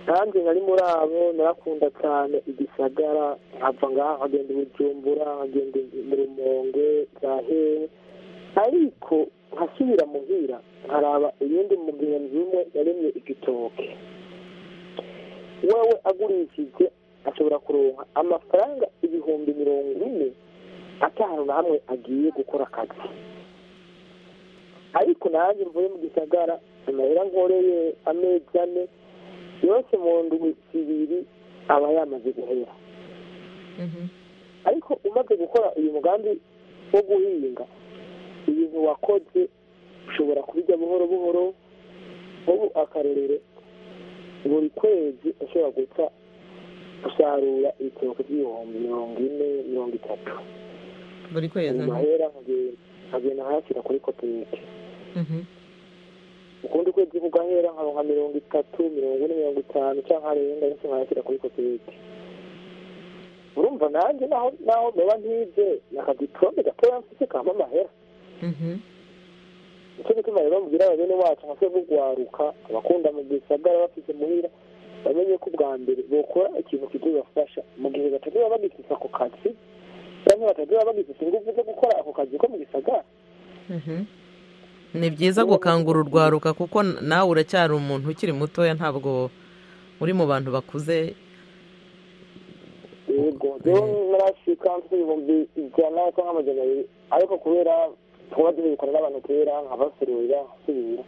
nanjye nari muri abo narakunda cyane igisagara nkava ngaha nkagenda i bujumbura nkagenda i- mu rumongwe zahewe ariko nkasubira muhira nkaraba iyindi mugenzi umwe yaremye igitoke wewe agurishije ashobora kuronka amafaranga ibihumbi mirongo ine atanu na hamwe agiye gukora akazi ariko nanjye mvuye mu gisagara amahera nkoreye amezi ane yose mu ndwi zibiri aba yamaze guhera ariko umaze gukora uyu mugambi wo guhinga ibintu wakoze ushobora kubijya buhoro buhoro ubu akarorero buri kwezi ushobora guca usarura ibitoki by'ibihumbi mirongo ine mirongo itatu buri kwezi amahera nkagenda- nkagenda nkayashyira kuri koperative Mhm. ukundi kwezi kugahera nkaronka mirongo itatu mirongo ine mirongo itanu cyangwa nkarenga ndetse nkayashyira kuri koperative urumva nanjye naho naho baba nk'ibye nakadiporome gatoya mfite kama amahera Mhm. nicyo gituma rero mugira bene wacu nka se bugwaruka abakunda mu gisagara bafite muhira bamenye ko ubwa mbere bokora ikintu kizobafasha mu gihe batagira bagifise ako kazi cyangwa batagira bagifise ingufu zo gukora ako kazi ko mu gisagara Mhm. ni byiza gukangura urwaruka kuko n- nawe uracyari umuntu ukiri mutoya ntabwo uri mu bantu bakuze yego rero narashika mfite ibihumbi ijana cyangwa amajana abiri ariko kubera tuba tubikora n'abantu kera nkabasurira nkasubira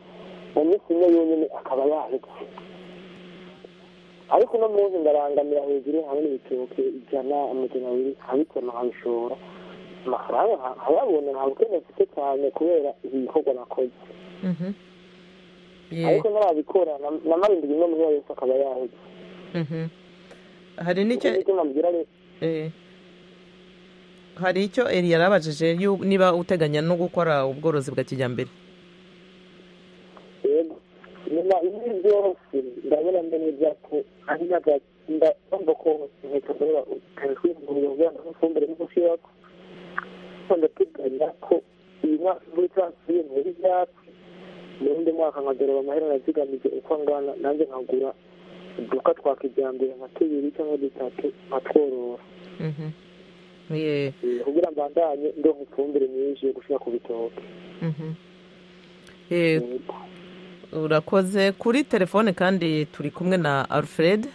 mu minsi imwe yonyine akaba yahetse ariko uno munsi ndarangamira hejuru hamwe n'ibitoke ijana amajana abiri nkabitema nkabishora amafaranga nka- nkayabona nta bukene mfite cyane kubera ibi bikorwa nakoze Mhm. Ye- ariko ntarabikora nam- namara indwi imwe muri yo yose akaba yahetse Mhm. hari n'icyo nicyo nambwira rero Eh, hari icyo eri yarabajije yu- niba uteganya no gukora ubworozi bwa kijyambere rero nyuma ibi byose ndabona mbere ibyapa ari n'agahinda kumva ko inkweto zaba utazwimburiye ubwana n'ifumbire n'umushyira ko ndateganya ko uyu mwaka muri transiyo muri ibyapa mu wundi mwaka nkagorora amahera nazigamije uko angana nanjye nkagura uduka twa kijyambere nka tubiri cyangwa dutatu nkatworora Mhm. Ye- Eh, kugira mbandanye ndonka ifumbire nyinshi yo gushyira ku bitoki Mhm. Eh, urakoze kuri telefone kandi turi kumwe na alfred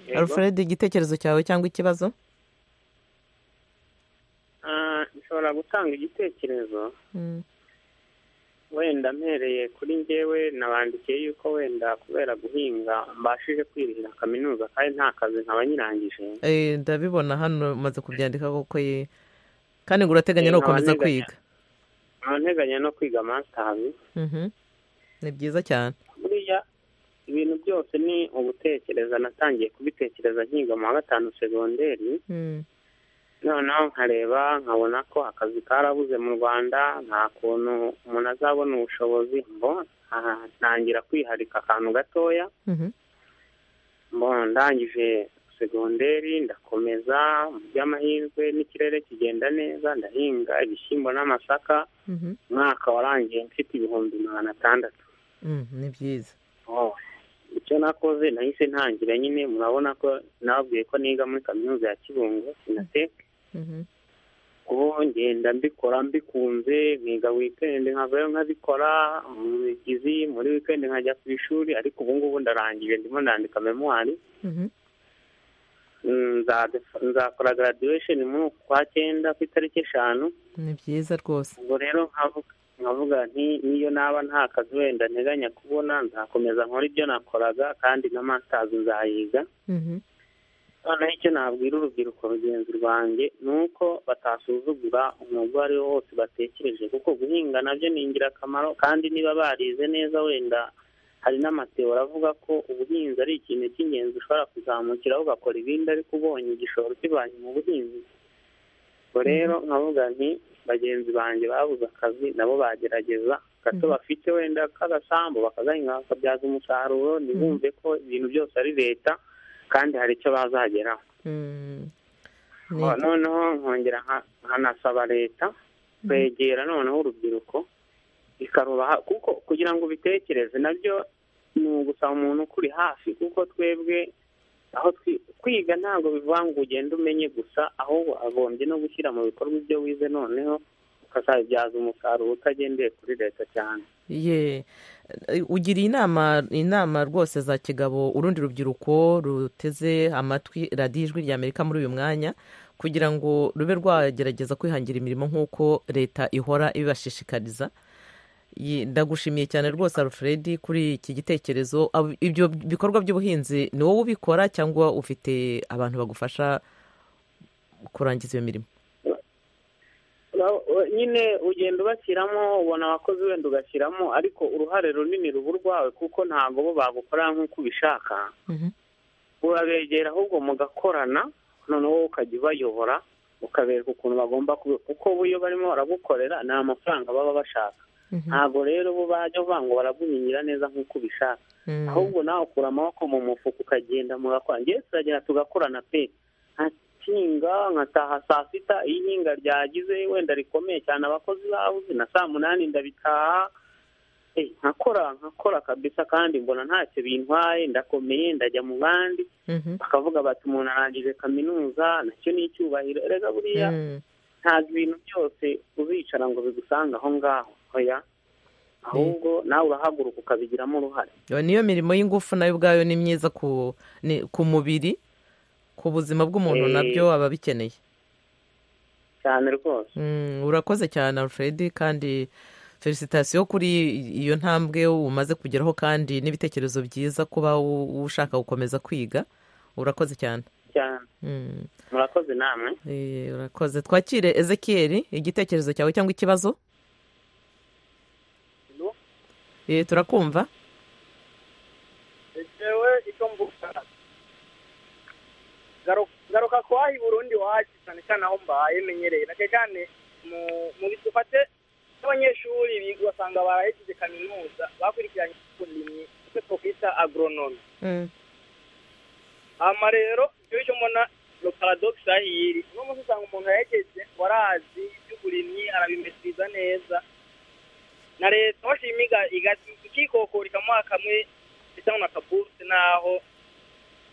Yego. alfred igitekerezo cyawe cyangwa ikibazo Ah, nshobora gutanga igitekerezo Mm. wenda mpereye kuri njyewe nabandikiye yuko wenda kubera guhinga mbashije kwirihira kaminuza kandi nta kazi nkaba nyirangije Eh, ndabibona hano umaze kubyandika koko ye kandi ngo urateganya Eh, no gukomeza nkaba nteganya. kwiga nkaba nteganya no kwiga masitazi Mhm. ni byiza cyane buriya ibintu byose ni ugutekereza natangiye kubitekereza nkiga mu wa gatanu segonderi Mm. noneho nkareba nkabona ko akazi karabuze mu rwanda nta kuntu umuntu azabona ubushobozi mbo aha, ntangira kwiharika akantu gatoya Mhm. mbo ndangije segonderi ndakomeza mu by'amahirwe n'ikirere kigenda neza ndahinga ibishyimbo n'amasaka Mhm. umwaka warangiye mfite ibihumbi magana atandatu Mm, ni byiza Oh, icyo nakoze nahise ntangira nyine murabona ko nababwiye ko niga muri kaminuza ya kibungo sinateke ko ngenda mbikora mbikunze nkiga wikendi nkavayo nkabikora mu migizi muri wikendi nkajya ku ishuri ariko ubu ngubu ndarangije ndimo nandika memuwari nzade- nzakora graduation muri uku kwa cyenda ku itariki eshanu ni byiza rwose ubwo rero nkavuga nkavuga nti niyo naba nta kazi wenda nteganya kubona nzakomeza nkora ibyo nakoraga kandi na masters nzayiga Mhm. noneho icyo nabwira urubyiruko rugenzi rwanjye ni uko batasuzugura umwuga uwo ari wo wose batekereje kuko guhinga nabyo ni ingirakamaro kandi niba barize neza wenda hari n'amateori avuga ko ubuhinzi ari ikintu cy'ingenzi ushobora kuzamukiraho ugakora ibindi ariko ubonye igishoro kibanye mu buhinzi ubwo rero nkavuga nti bagenzi banjye babuze akazi nabo bagerageza gato bafite wenda k'agasambu bakagahinga bakabyaza umusaruro ntibumve ko ibintu byose ari leta kandi hari icyo bazageraho noneho nkongera nka- nkanasaba leta kwegera noneho urubyiruko ikarubaha kuko kugira ngo ubitekereze nabyo ni ugusaba umuntu ukuri hafi kuko twebwe aho twi- kwiga ntabwo bivuga ngo ugende umenye gusa ahubwo agombye no gushyira mu bikorwa ibyo wize noneho ukazabibyaza umusaruro utagendeye kuri leta cyane ye eh, ugira inama inama rwose za kigabo urundi rubyiruko ruteze amatwi radiyo ijwi rya amerika muri uyu mwanya kugira ngo rube rwagerageza kwihangira imirimo nk'uko leta ihora ibibashishikariza Ye, ndagushimiye cyane rwose alfred kuri iki gitekerezo Ab- ibyo bikorwa by'ubuhinzi ni wowe ubikora cyangwa ufite abantu bagufasha kurangiza iyo mirimo Ura- u- nyine ugenda ubashyiramo ubona abakozi wenda ugashyiramo ariko uruhare runini ruba urwawe kuko ntabwo bo bagukorera nk'uko ubishaka urabegera ahubwo mugakorana noneho wowe ukajya ubayobora ukabereka ukuntu bagomba kubi- kuko bo iyo barimo baragukorera ni amafaranga baba bashaka ntabwo rero bo bajya bavuga ngo baraguhingira neza nk'uko ubishaka ahubwo nawe ukura amaboko mu mufuka ukagenda mugakora ngewe turagenda tugakorana pe nkakinga nkataha saa sita iyo ihinga ryagize wenda rikomeye cyane abakozi babuze na saa munani ndabitaha Eh, nkakora nkakora kabisa kandi mbona ntacyo bintwaye ndakomeye ndajya mu bandi bakavuga bati umuntu arangije kaminuza nacyo ni icyubahiro rega buriya ntabwo ibintu byose uzicara ngo bigusange aho ngaho oya ahubwo nawe urahaguruka ukabigiramo uruhare Iyo niyo mirimo y'ingufu nayo ubwayo ni myiza ku ni- ku mubiri ku buzima bw'umuntu Eh. nabyo aba abikeneye cyane rwose Mm, urakoze cyane alfred kandi felicitasiyo kuri iyo ntambwe umaze kugeraho kandi n'ibitekerezo byiza kuba u- ushaka gukomeza kwiga urakoze cyane cyane Mm, murakoze namwe eh, urakoze twakire ezekiyeri igitekerezo cyawe cyangwa ikibazo Eh, turakumva jewe icyo mvuga garu- garuka ku waha burundi wacu cyane cyane aho mbaye menyereye na cyane mu- mu dufate n'abanyeshuri biga ugasanga barahejeje kaminuza bakurikiranye uburimyi icyo twakwita agoronome hama rero icyo cyo mbona ni paradogisi aho iri uno munsi usanga umuntu yahejeje warazi iby'uburimyi arabimesiriza neza na leta washima iga- iga- ikikokora ikamuha kamwe bisa nka kaburuse naho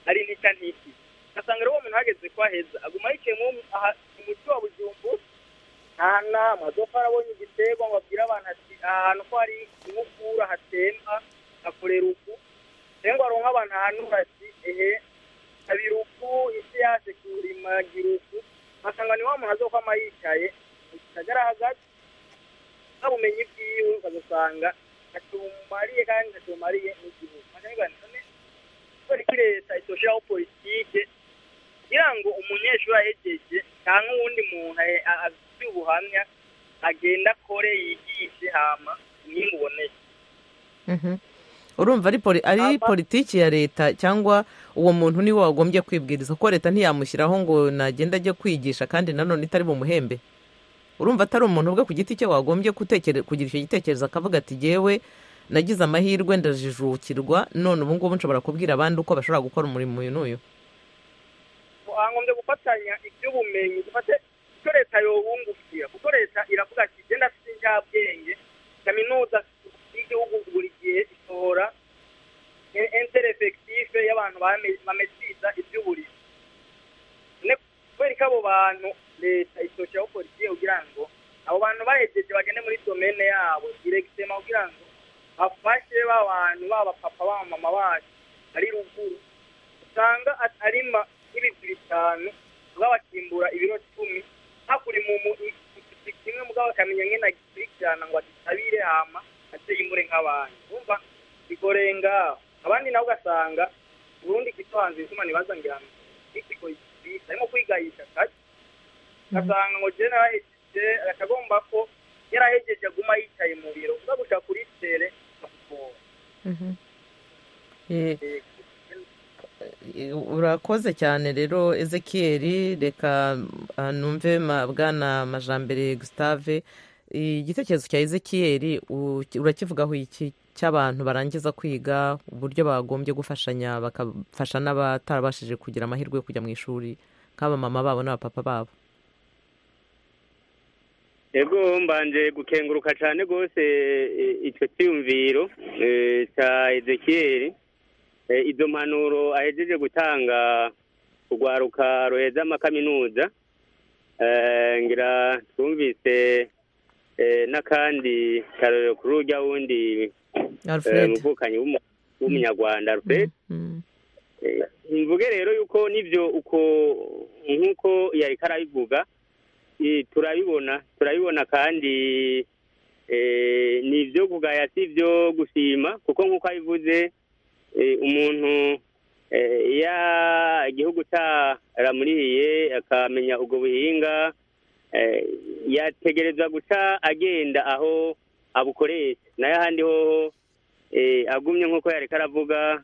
ari ntica ntiki ugasanga rero uwo muntu ahageze ko aheza aguma yicaye mu aha- mu mujyi wa bujumbu nta hantu na hamwe azofa arabonye igitego ngo abwire abantu ati aha hantu ko hari inkukura hatemba hakorera uku rero ngo aronke abantu ahantu bati ehe abira uku isi yaje kurima gira uku ugasanga ni wa muntu azokwama yicaye mu gisagara hagati n'ubumenyi bwiwe ukazasanga atumariye kandi atumariye n'igihugu none kubera ko leta itoshiraho politike kugira ngo umunyeshuri ahegeje cyangwa uwundi muntu ahe- a- afite ubuhamya agenda akore yigishe hama umwimbu uboneye Mhm. urumva ari poli- ari politiki ya leta cyangwa uwo muntu niwe wagombye kwibwiriza kuko leta ntiyamushyiraho ngo nagenda ajye kwigisha kandi nanone itari bumuhembe urumva atari umuntu ubwe ku giti cye wagombye gutekere- kugira icyo gitekerezo akavuga ati jyewe nagize amahirwe ndajijukirwa none ubu ngubu nshobora kubwira abandi uko bashobora gukora umurimo uyu n'uyu twagombye gufatanya iby'ubumenyi dufate icyo leta yobungukira kuko leta iravuga ati genda afite injyabwenge kaminuza y'igihugu buri gihe isohora interefekitife y'abantu bame- bamesiriza iby'uburezi Ne- kubera ko abo bantu leta isoshaho politiki kugira ngo abo bantu bahejeje bagende muri domene yabo diregitema kugira ngo bafashe ba bantu ba bapapa ba mama bacu ari ruguru usanga at- ari ma nk'ibigwi bitanu mugabo bakimbura ibiro cumi hakuri mu mu igiti kimwe mugabo bakamenya nyine agikurikirana ngo agitabire hama ateye imbure nk'abantu urumva bigorenga abandi nabo ugasanga ubundi kwitohanza izuma ntibazangira ngo ikiko bita arimo kwigayisha kake ugasanga ngo jene arahejeje akagomba ko yarahejeje aguma yicaye mu biro uza guca kuri tere akuvura Eh, eh, urakoze cyane rero ezekiyeri reka ah, numve ma- bwana majambere gustave igitekerezo cya ezekiyeri u- urakivugaho iki cy'abantu barangiza kwiga uburyo bagombye gufashanya bagafasha n'abatarabashije kugira amahirwe yo kujya mu ishuri nk'abamama babo n'abapapa babo ego mbanje gukenguruka cyane rwose eh, icyo cyiyumviro eh, cya ezekiyeri Eh, izo mpanuro ahejeje gutanga urwaruka ruheza amakaminuza Eh, ngira twumvise eh, n'akandi karorero kuri urya wundi eh, Alfred. muvukanyi w'umu- w'umunyarwanda alfred Eh, mvuge rero yuko nibyo uko nk'uko yari karabivuga Eh, turabibona turabibona kandi eh, ni ibyo kugaya si ibyo gushima kuko nk'uko abivuze eh, umuntu eh, iyo igihugu cyaramurihiye akamenya ubwo buhinga eh, yategerezwa guca agenda aho abukoresha nayo ahandi hoho eh, agumye nk'uko yari karavuga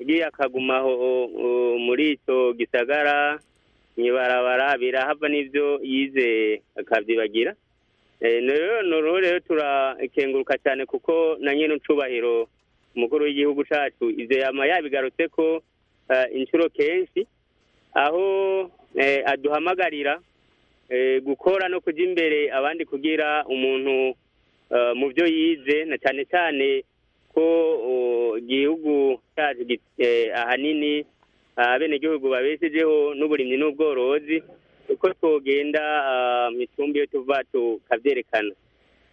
igiye akaguma aho oh, muri icyo gisagara mu ibarabara birahava n'ibyo yize akabyibagira Eh, rero ni uruhu rero turakenguruka cyane kuko na nyine ucubahiro umukuru w'igihugu cyacu ibyo yama yabigarutse ko eh, inshuro kenshi aho eh, aduhamagarira eh, gukora no kujya imbere abandi kugira umuntu eh, mu byo yize na cyane cyane ko oh, igihugu cyacu gi- eh, ahanini abenegihugu babeshejeho n'uburimyi n'ubworozi uko twogenda ah, mu icumbi iyo tuva tukabyerekana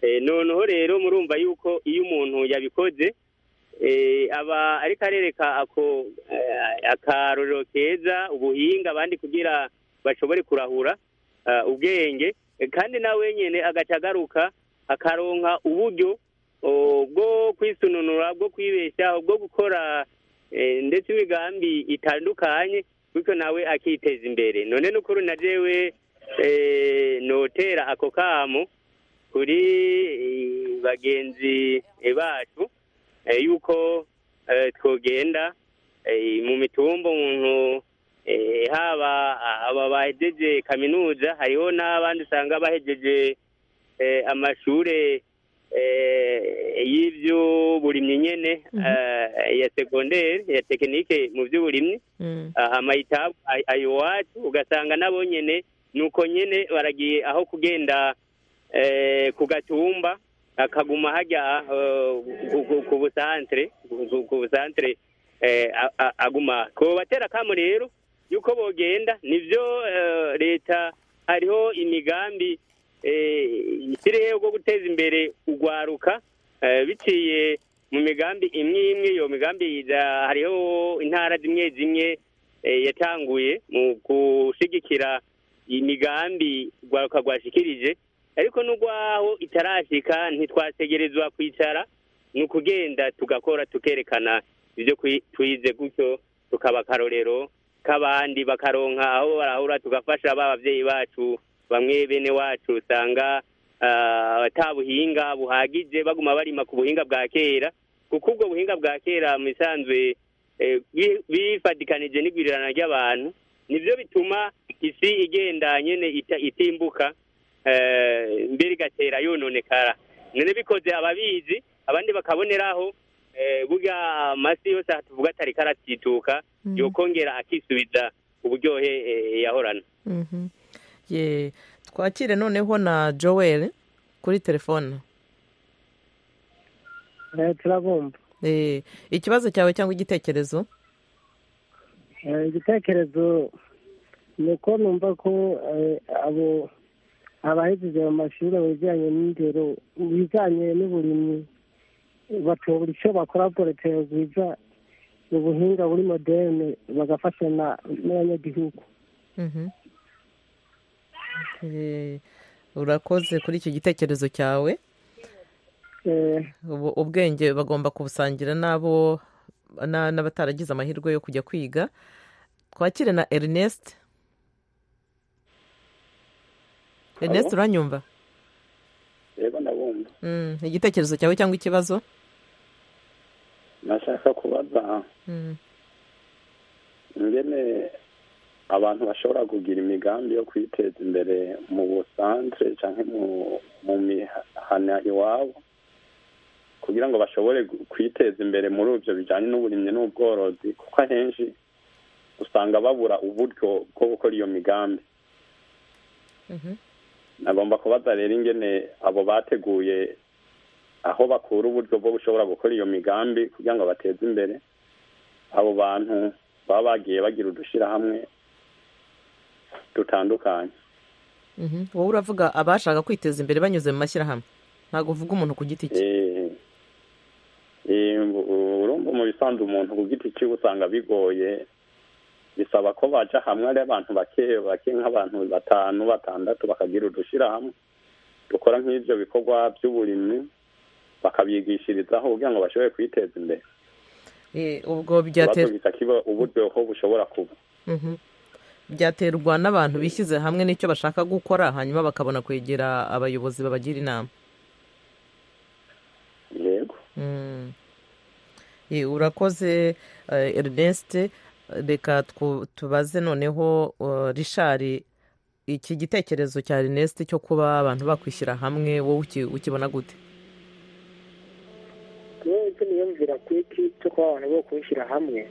Eh, noneho rero murumva yuko iyo umuntu yabikoze eh, aba ariko arereka ako eh, akarorero keza ubuhinga abandi kugira bashobore kurahura ah, ubwenge Eh, kandi nawe nyine agaca agaruka akaronka uburyo oh, bwo kwisununura bwo kwibeshaho bwo gukora eh, ndetse imigambi itandukanye bityo nawe akiteza imbere none n'ukuri na jewe eh, notera ako kamo kuri eh, bagenzi eh, bacu eh, yuko eh, twogenda eh, mu mitumba umuntu eh, haba aba bahejeje kaminuza hariho n'abandi usanga bahejeje eh, amashure eh, y'iby'uburimyi nyene eh, ya segonderi ya tekinike mu by'uburimyi Ah, amayitabu ay- ayo iwacu ugasanga nabo nyene nuko nyene baragiye aho kugenda eh, ku gatumba akaguma hajya eh, ku- ku- ku busantere ku- ku- ku busantere eh, a- a- aguma kubatera akamu rero yuko bogenda nivyo eh, leta hariho imigambi eh, ishyiriyeho bwo guteza imbere ugwaruka eh, biciye mu migambi imwe imwe iyo migambi iza- hariho intara zimwe zimwe eh, yatanguye mu gushigikira imigambi rwaruka rwashikirije ariko n'urwaho itarashika ntitwategerezwa kwicara ni ukugenda tugakora tukerekana ibyo kwi- twize gutyo tukaba akarorero k'abandi bakaronka aho barahura tugafasha ba babyeyi bacu bamwe bene wacu usanga ah, atabuhinga buhagije baguma barima ku buhinga bwa kera kuko ubwo buhinga bwa kera mu isanzwe eh, bi- bifatikanije n'igwirirana ry'abantu nibyo bituma isi igenda nyene ita- itimbuka eh, mbere igatera yononekara none bikoze ababizi abandi bakaboneraho eh, burya amasi yose aha tuvuga atari karatituka yokongera akisubiza uburyohe eh, yahorana Mhm. Ye, twakire noneho na joel kuri telefone turabumva Eh, ikibazo cyawe cyangwa igitekerezo Eh, igitekerezo nuko numva ko eh, abo abahejeje mu mashuri abajyanye n'indero ibijyanye n'uburimyi batobura icyo bakora urugero rwiza ubuhinga buri moderne bagafashanya n'abanyagihugu Mhm. Eh, urakoze kuri icyo gitekerezo cyawe Ubu- ubwenge bagomba kubusangira n'abo na- n'abataragize amahirwe yo kujya kwiga twakire na ernest ernest Alo? uranyumva rero ndabumva Mm, igitekerezo cyawe cyangwa ikibazo nashaka kubaza Mm, ingene abantu bashobora kugira imigambi yo kwiteza imbere mu busanzwe cyangwa mu mu mihana iwabo kugira ngo bashobore gu- kwiteza imbere muri ibyo bijyanye n'uburimyi n'ubworozi kuko ahenshi usanga babura uburyo bwo gukora iyo migambi mhm. nagomba kubaza rero ingene abo bateguye aho bakura uburyo bwo bushobora gukora iyo migambi kugira ngo bateze imbere abo bantu baba bagiye bagira udushyirahamwe dutandukanye Mhm. wowe uravuga abashaka kwiteza imbere banyuze mu mashyirahamwe ntabwo uvuga umuntu ku giti cye Eh, eh, u- urumva mu bisanzwe umuntu ku giti cyiwe usanga bigoye bisaba ko baja hamwe ari abantu bake bake nk'abantu batanu batandatu bakagira udushyirahamwe dukora nk'ibyo bikorwa by'uburimyi bakabigishirizaho kugira ngo bashobore kwiteza imbere Eh, ubwo byatera Batumvise kiba uburyo ko bushobora kuba Mhm. byaterwa n'abantu bishyize hamwe n'icyo bashaka gukora hanyuma bakabona kwegera abayobozi babagira inama yego Mm. Eh, urakoze eh, ernest reka twu- tubaze noneho eh, rishari iki gitekerezo cya ernest cyo kuba abantu bakwishyira hamwe wowe uki- ukibona gute rero icyo niyumvira ku iki cyo kuba abantu bo kubishyira hamwe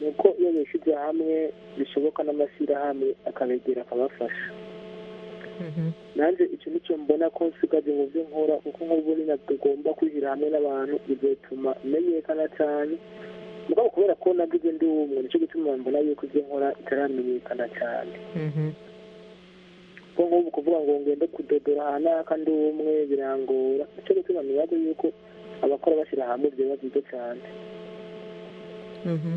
ni uko iyo bishyize hamwe bishoboka n'amashyirahamwe akabegera akabafasha nanjye icyo ni cyo mbona ko nsigaje mu byo nkora kuko nk'ubu nyine tugomba kwishyira hamwe n'abantu bigatuma menyekana cyane mugabo kubera ko nagize ndi umwe nicyo gituma mbona yuko ibyo nkora bitaramenyekana cyane kuko nk'ubu kuvuga ngo ngende kudodora ahantu aka ndi umwe birangora nicyo gituma nibaza yuko abakora bashyira hamwe byaba byiza cyane Mhm.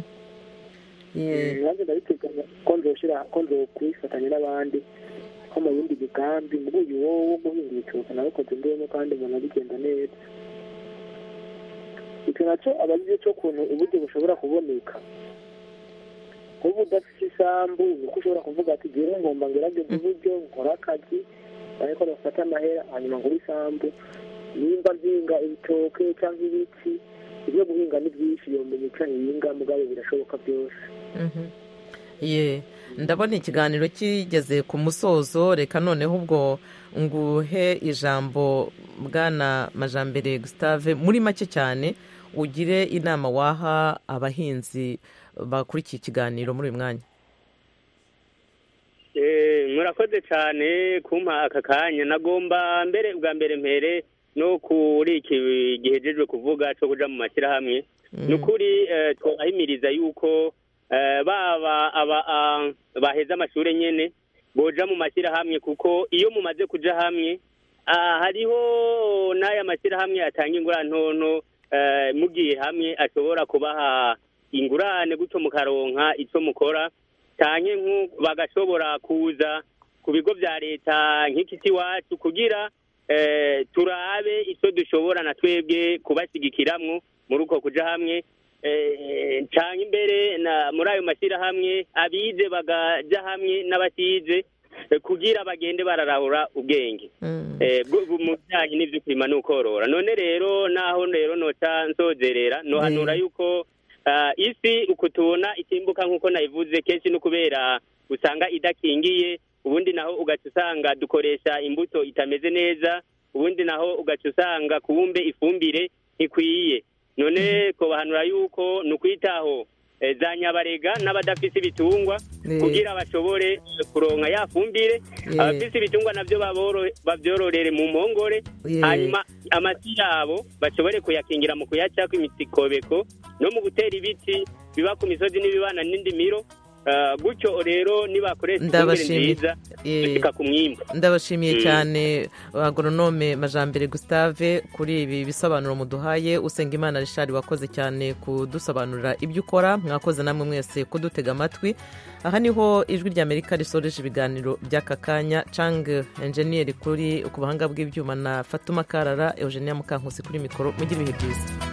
Eh, nanjye ndabiteganya ko nzoshyira ko nzokwifatanya n'abandi nko mu yindi migambi muri uyu wowe wo guhinga ibitoki nabikoze ndimo kandi umuntu abigenda neza icyo nacyo aba ari cyo kuntu uburyo bushobora kuboneka nk'ubu udafite isambu niko ushobora kuvuga ati jyewe ngomba ngerageze uburyo nkora akazi ariko bafata amahera hanyuma ngura isambu nimba nzinga ibitoke cyangwa ibiti ibyo guhinga ni byinshi yomenya icyo ahinga mugabo birashoboka byose Mhm. Ye, ndabona ikiganiro kigeze ku musozo reka noneho ubwo nguhe ijambo bwana majambere gustave muri make cyane ugire inama waha abahinzi bakuri iki kiganiro muri uyu mwanya Eh, murakoze cyane kumpa aka kanya nagomba mbere bwa mbere mbere no kuri iki gihejejwe kuvuga cyo kuja mu mashyirahamwe ni ukuri eh, twahimiriza yuko eh, baba aba ah, baheze amashuri nyene boja mu mashyirahamwe kuko iyo mumaze kuja hamwe ah, hariho n'aya mashyirahamwe atanga ingurane eh, mugiye hamwe ashobora kubaha ingurane gutyo mukaronka icyo mukora canke nku- bagashobora kuza ku bigo vya leta nk'ikiti wacu kugira eh, turabe ico dushobora na twebwe kubashigikiramwo muri uko kuja hamwe eh, canke imbere na muri ayo mashyirahamwe abize bagaja hamwe n'abatize eh, kugira bagende bararahura ubwenge Eh, bwo- bwo- mu bijyanye n'ibyo kurima n'ukorora none rero naho rero nota nsozerera nohanura yuko ah, isi uku tubona itimbuka nk'uko nayivuze kenshi no kubera usanga idakingiye ubundi naho ugaca usanga dukoresha imbuto itameze neza ubundi naho ugaca usanga kubumbe ifumbire ntikwiye none ko bahanura yuko ni ukwitaho eh, za nyabarega n'abadafite ibitungwa Eh. kugira bashobore eh, kuronka ya fumbire Eh. abafite ibitungwa nabyo baboro- babyororere mu mpongore Eh. hanyuma amasi yabo bashobore kuyakingira mu kuyacako imikobeko no mu gutera ibiti biba ku misozi n'ibibana n'indimiro Ah, gutyo rero nibakoresha ifumbire Ndabashimiye. nziza Eh. bashika ku mwimbu ndabashimiye Mm. cyane agoronome majambere gustave kuri ibi bisobanuro muduhaye usenga imana rishari wakoze cyane kudusobanurira ibyo ukora mwakoze namwe mwese kudutega amatwi aha niho ijwi ry'amerika risoreje ibiganiro by'aka kanya cang enjeniyeri kuri ku buhanga bw'ibyuma na fatuma karara eugenia mukankusi kuri mikoro mugire ibihe byiza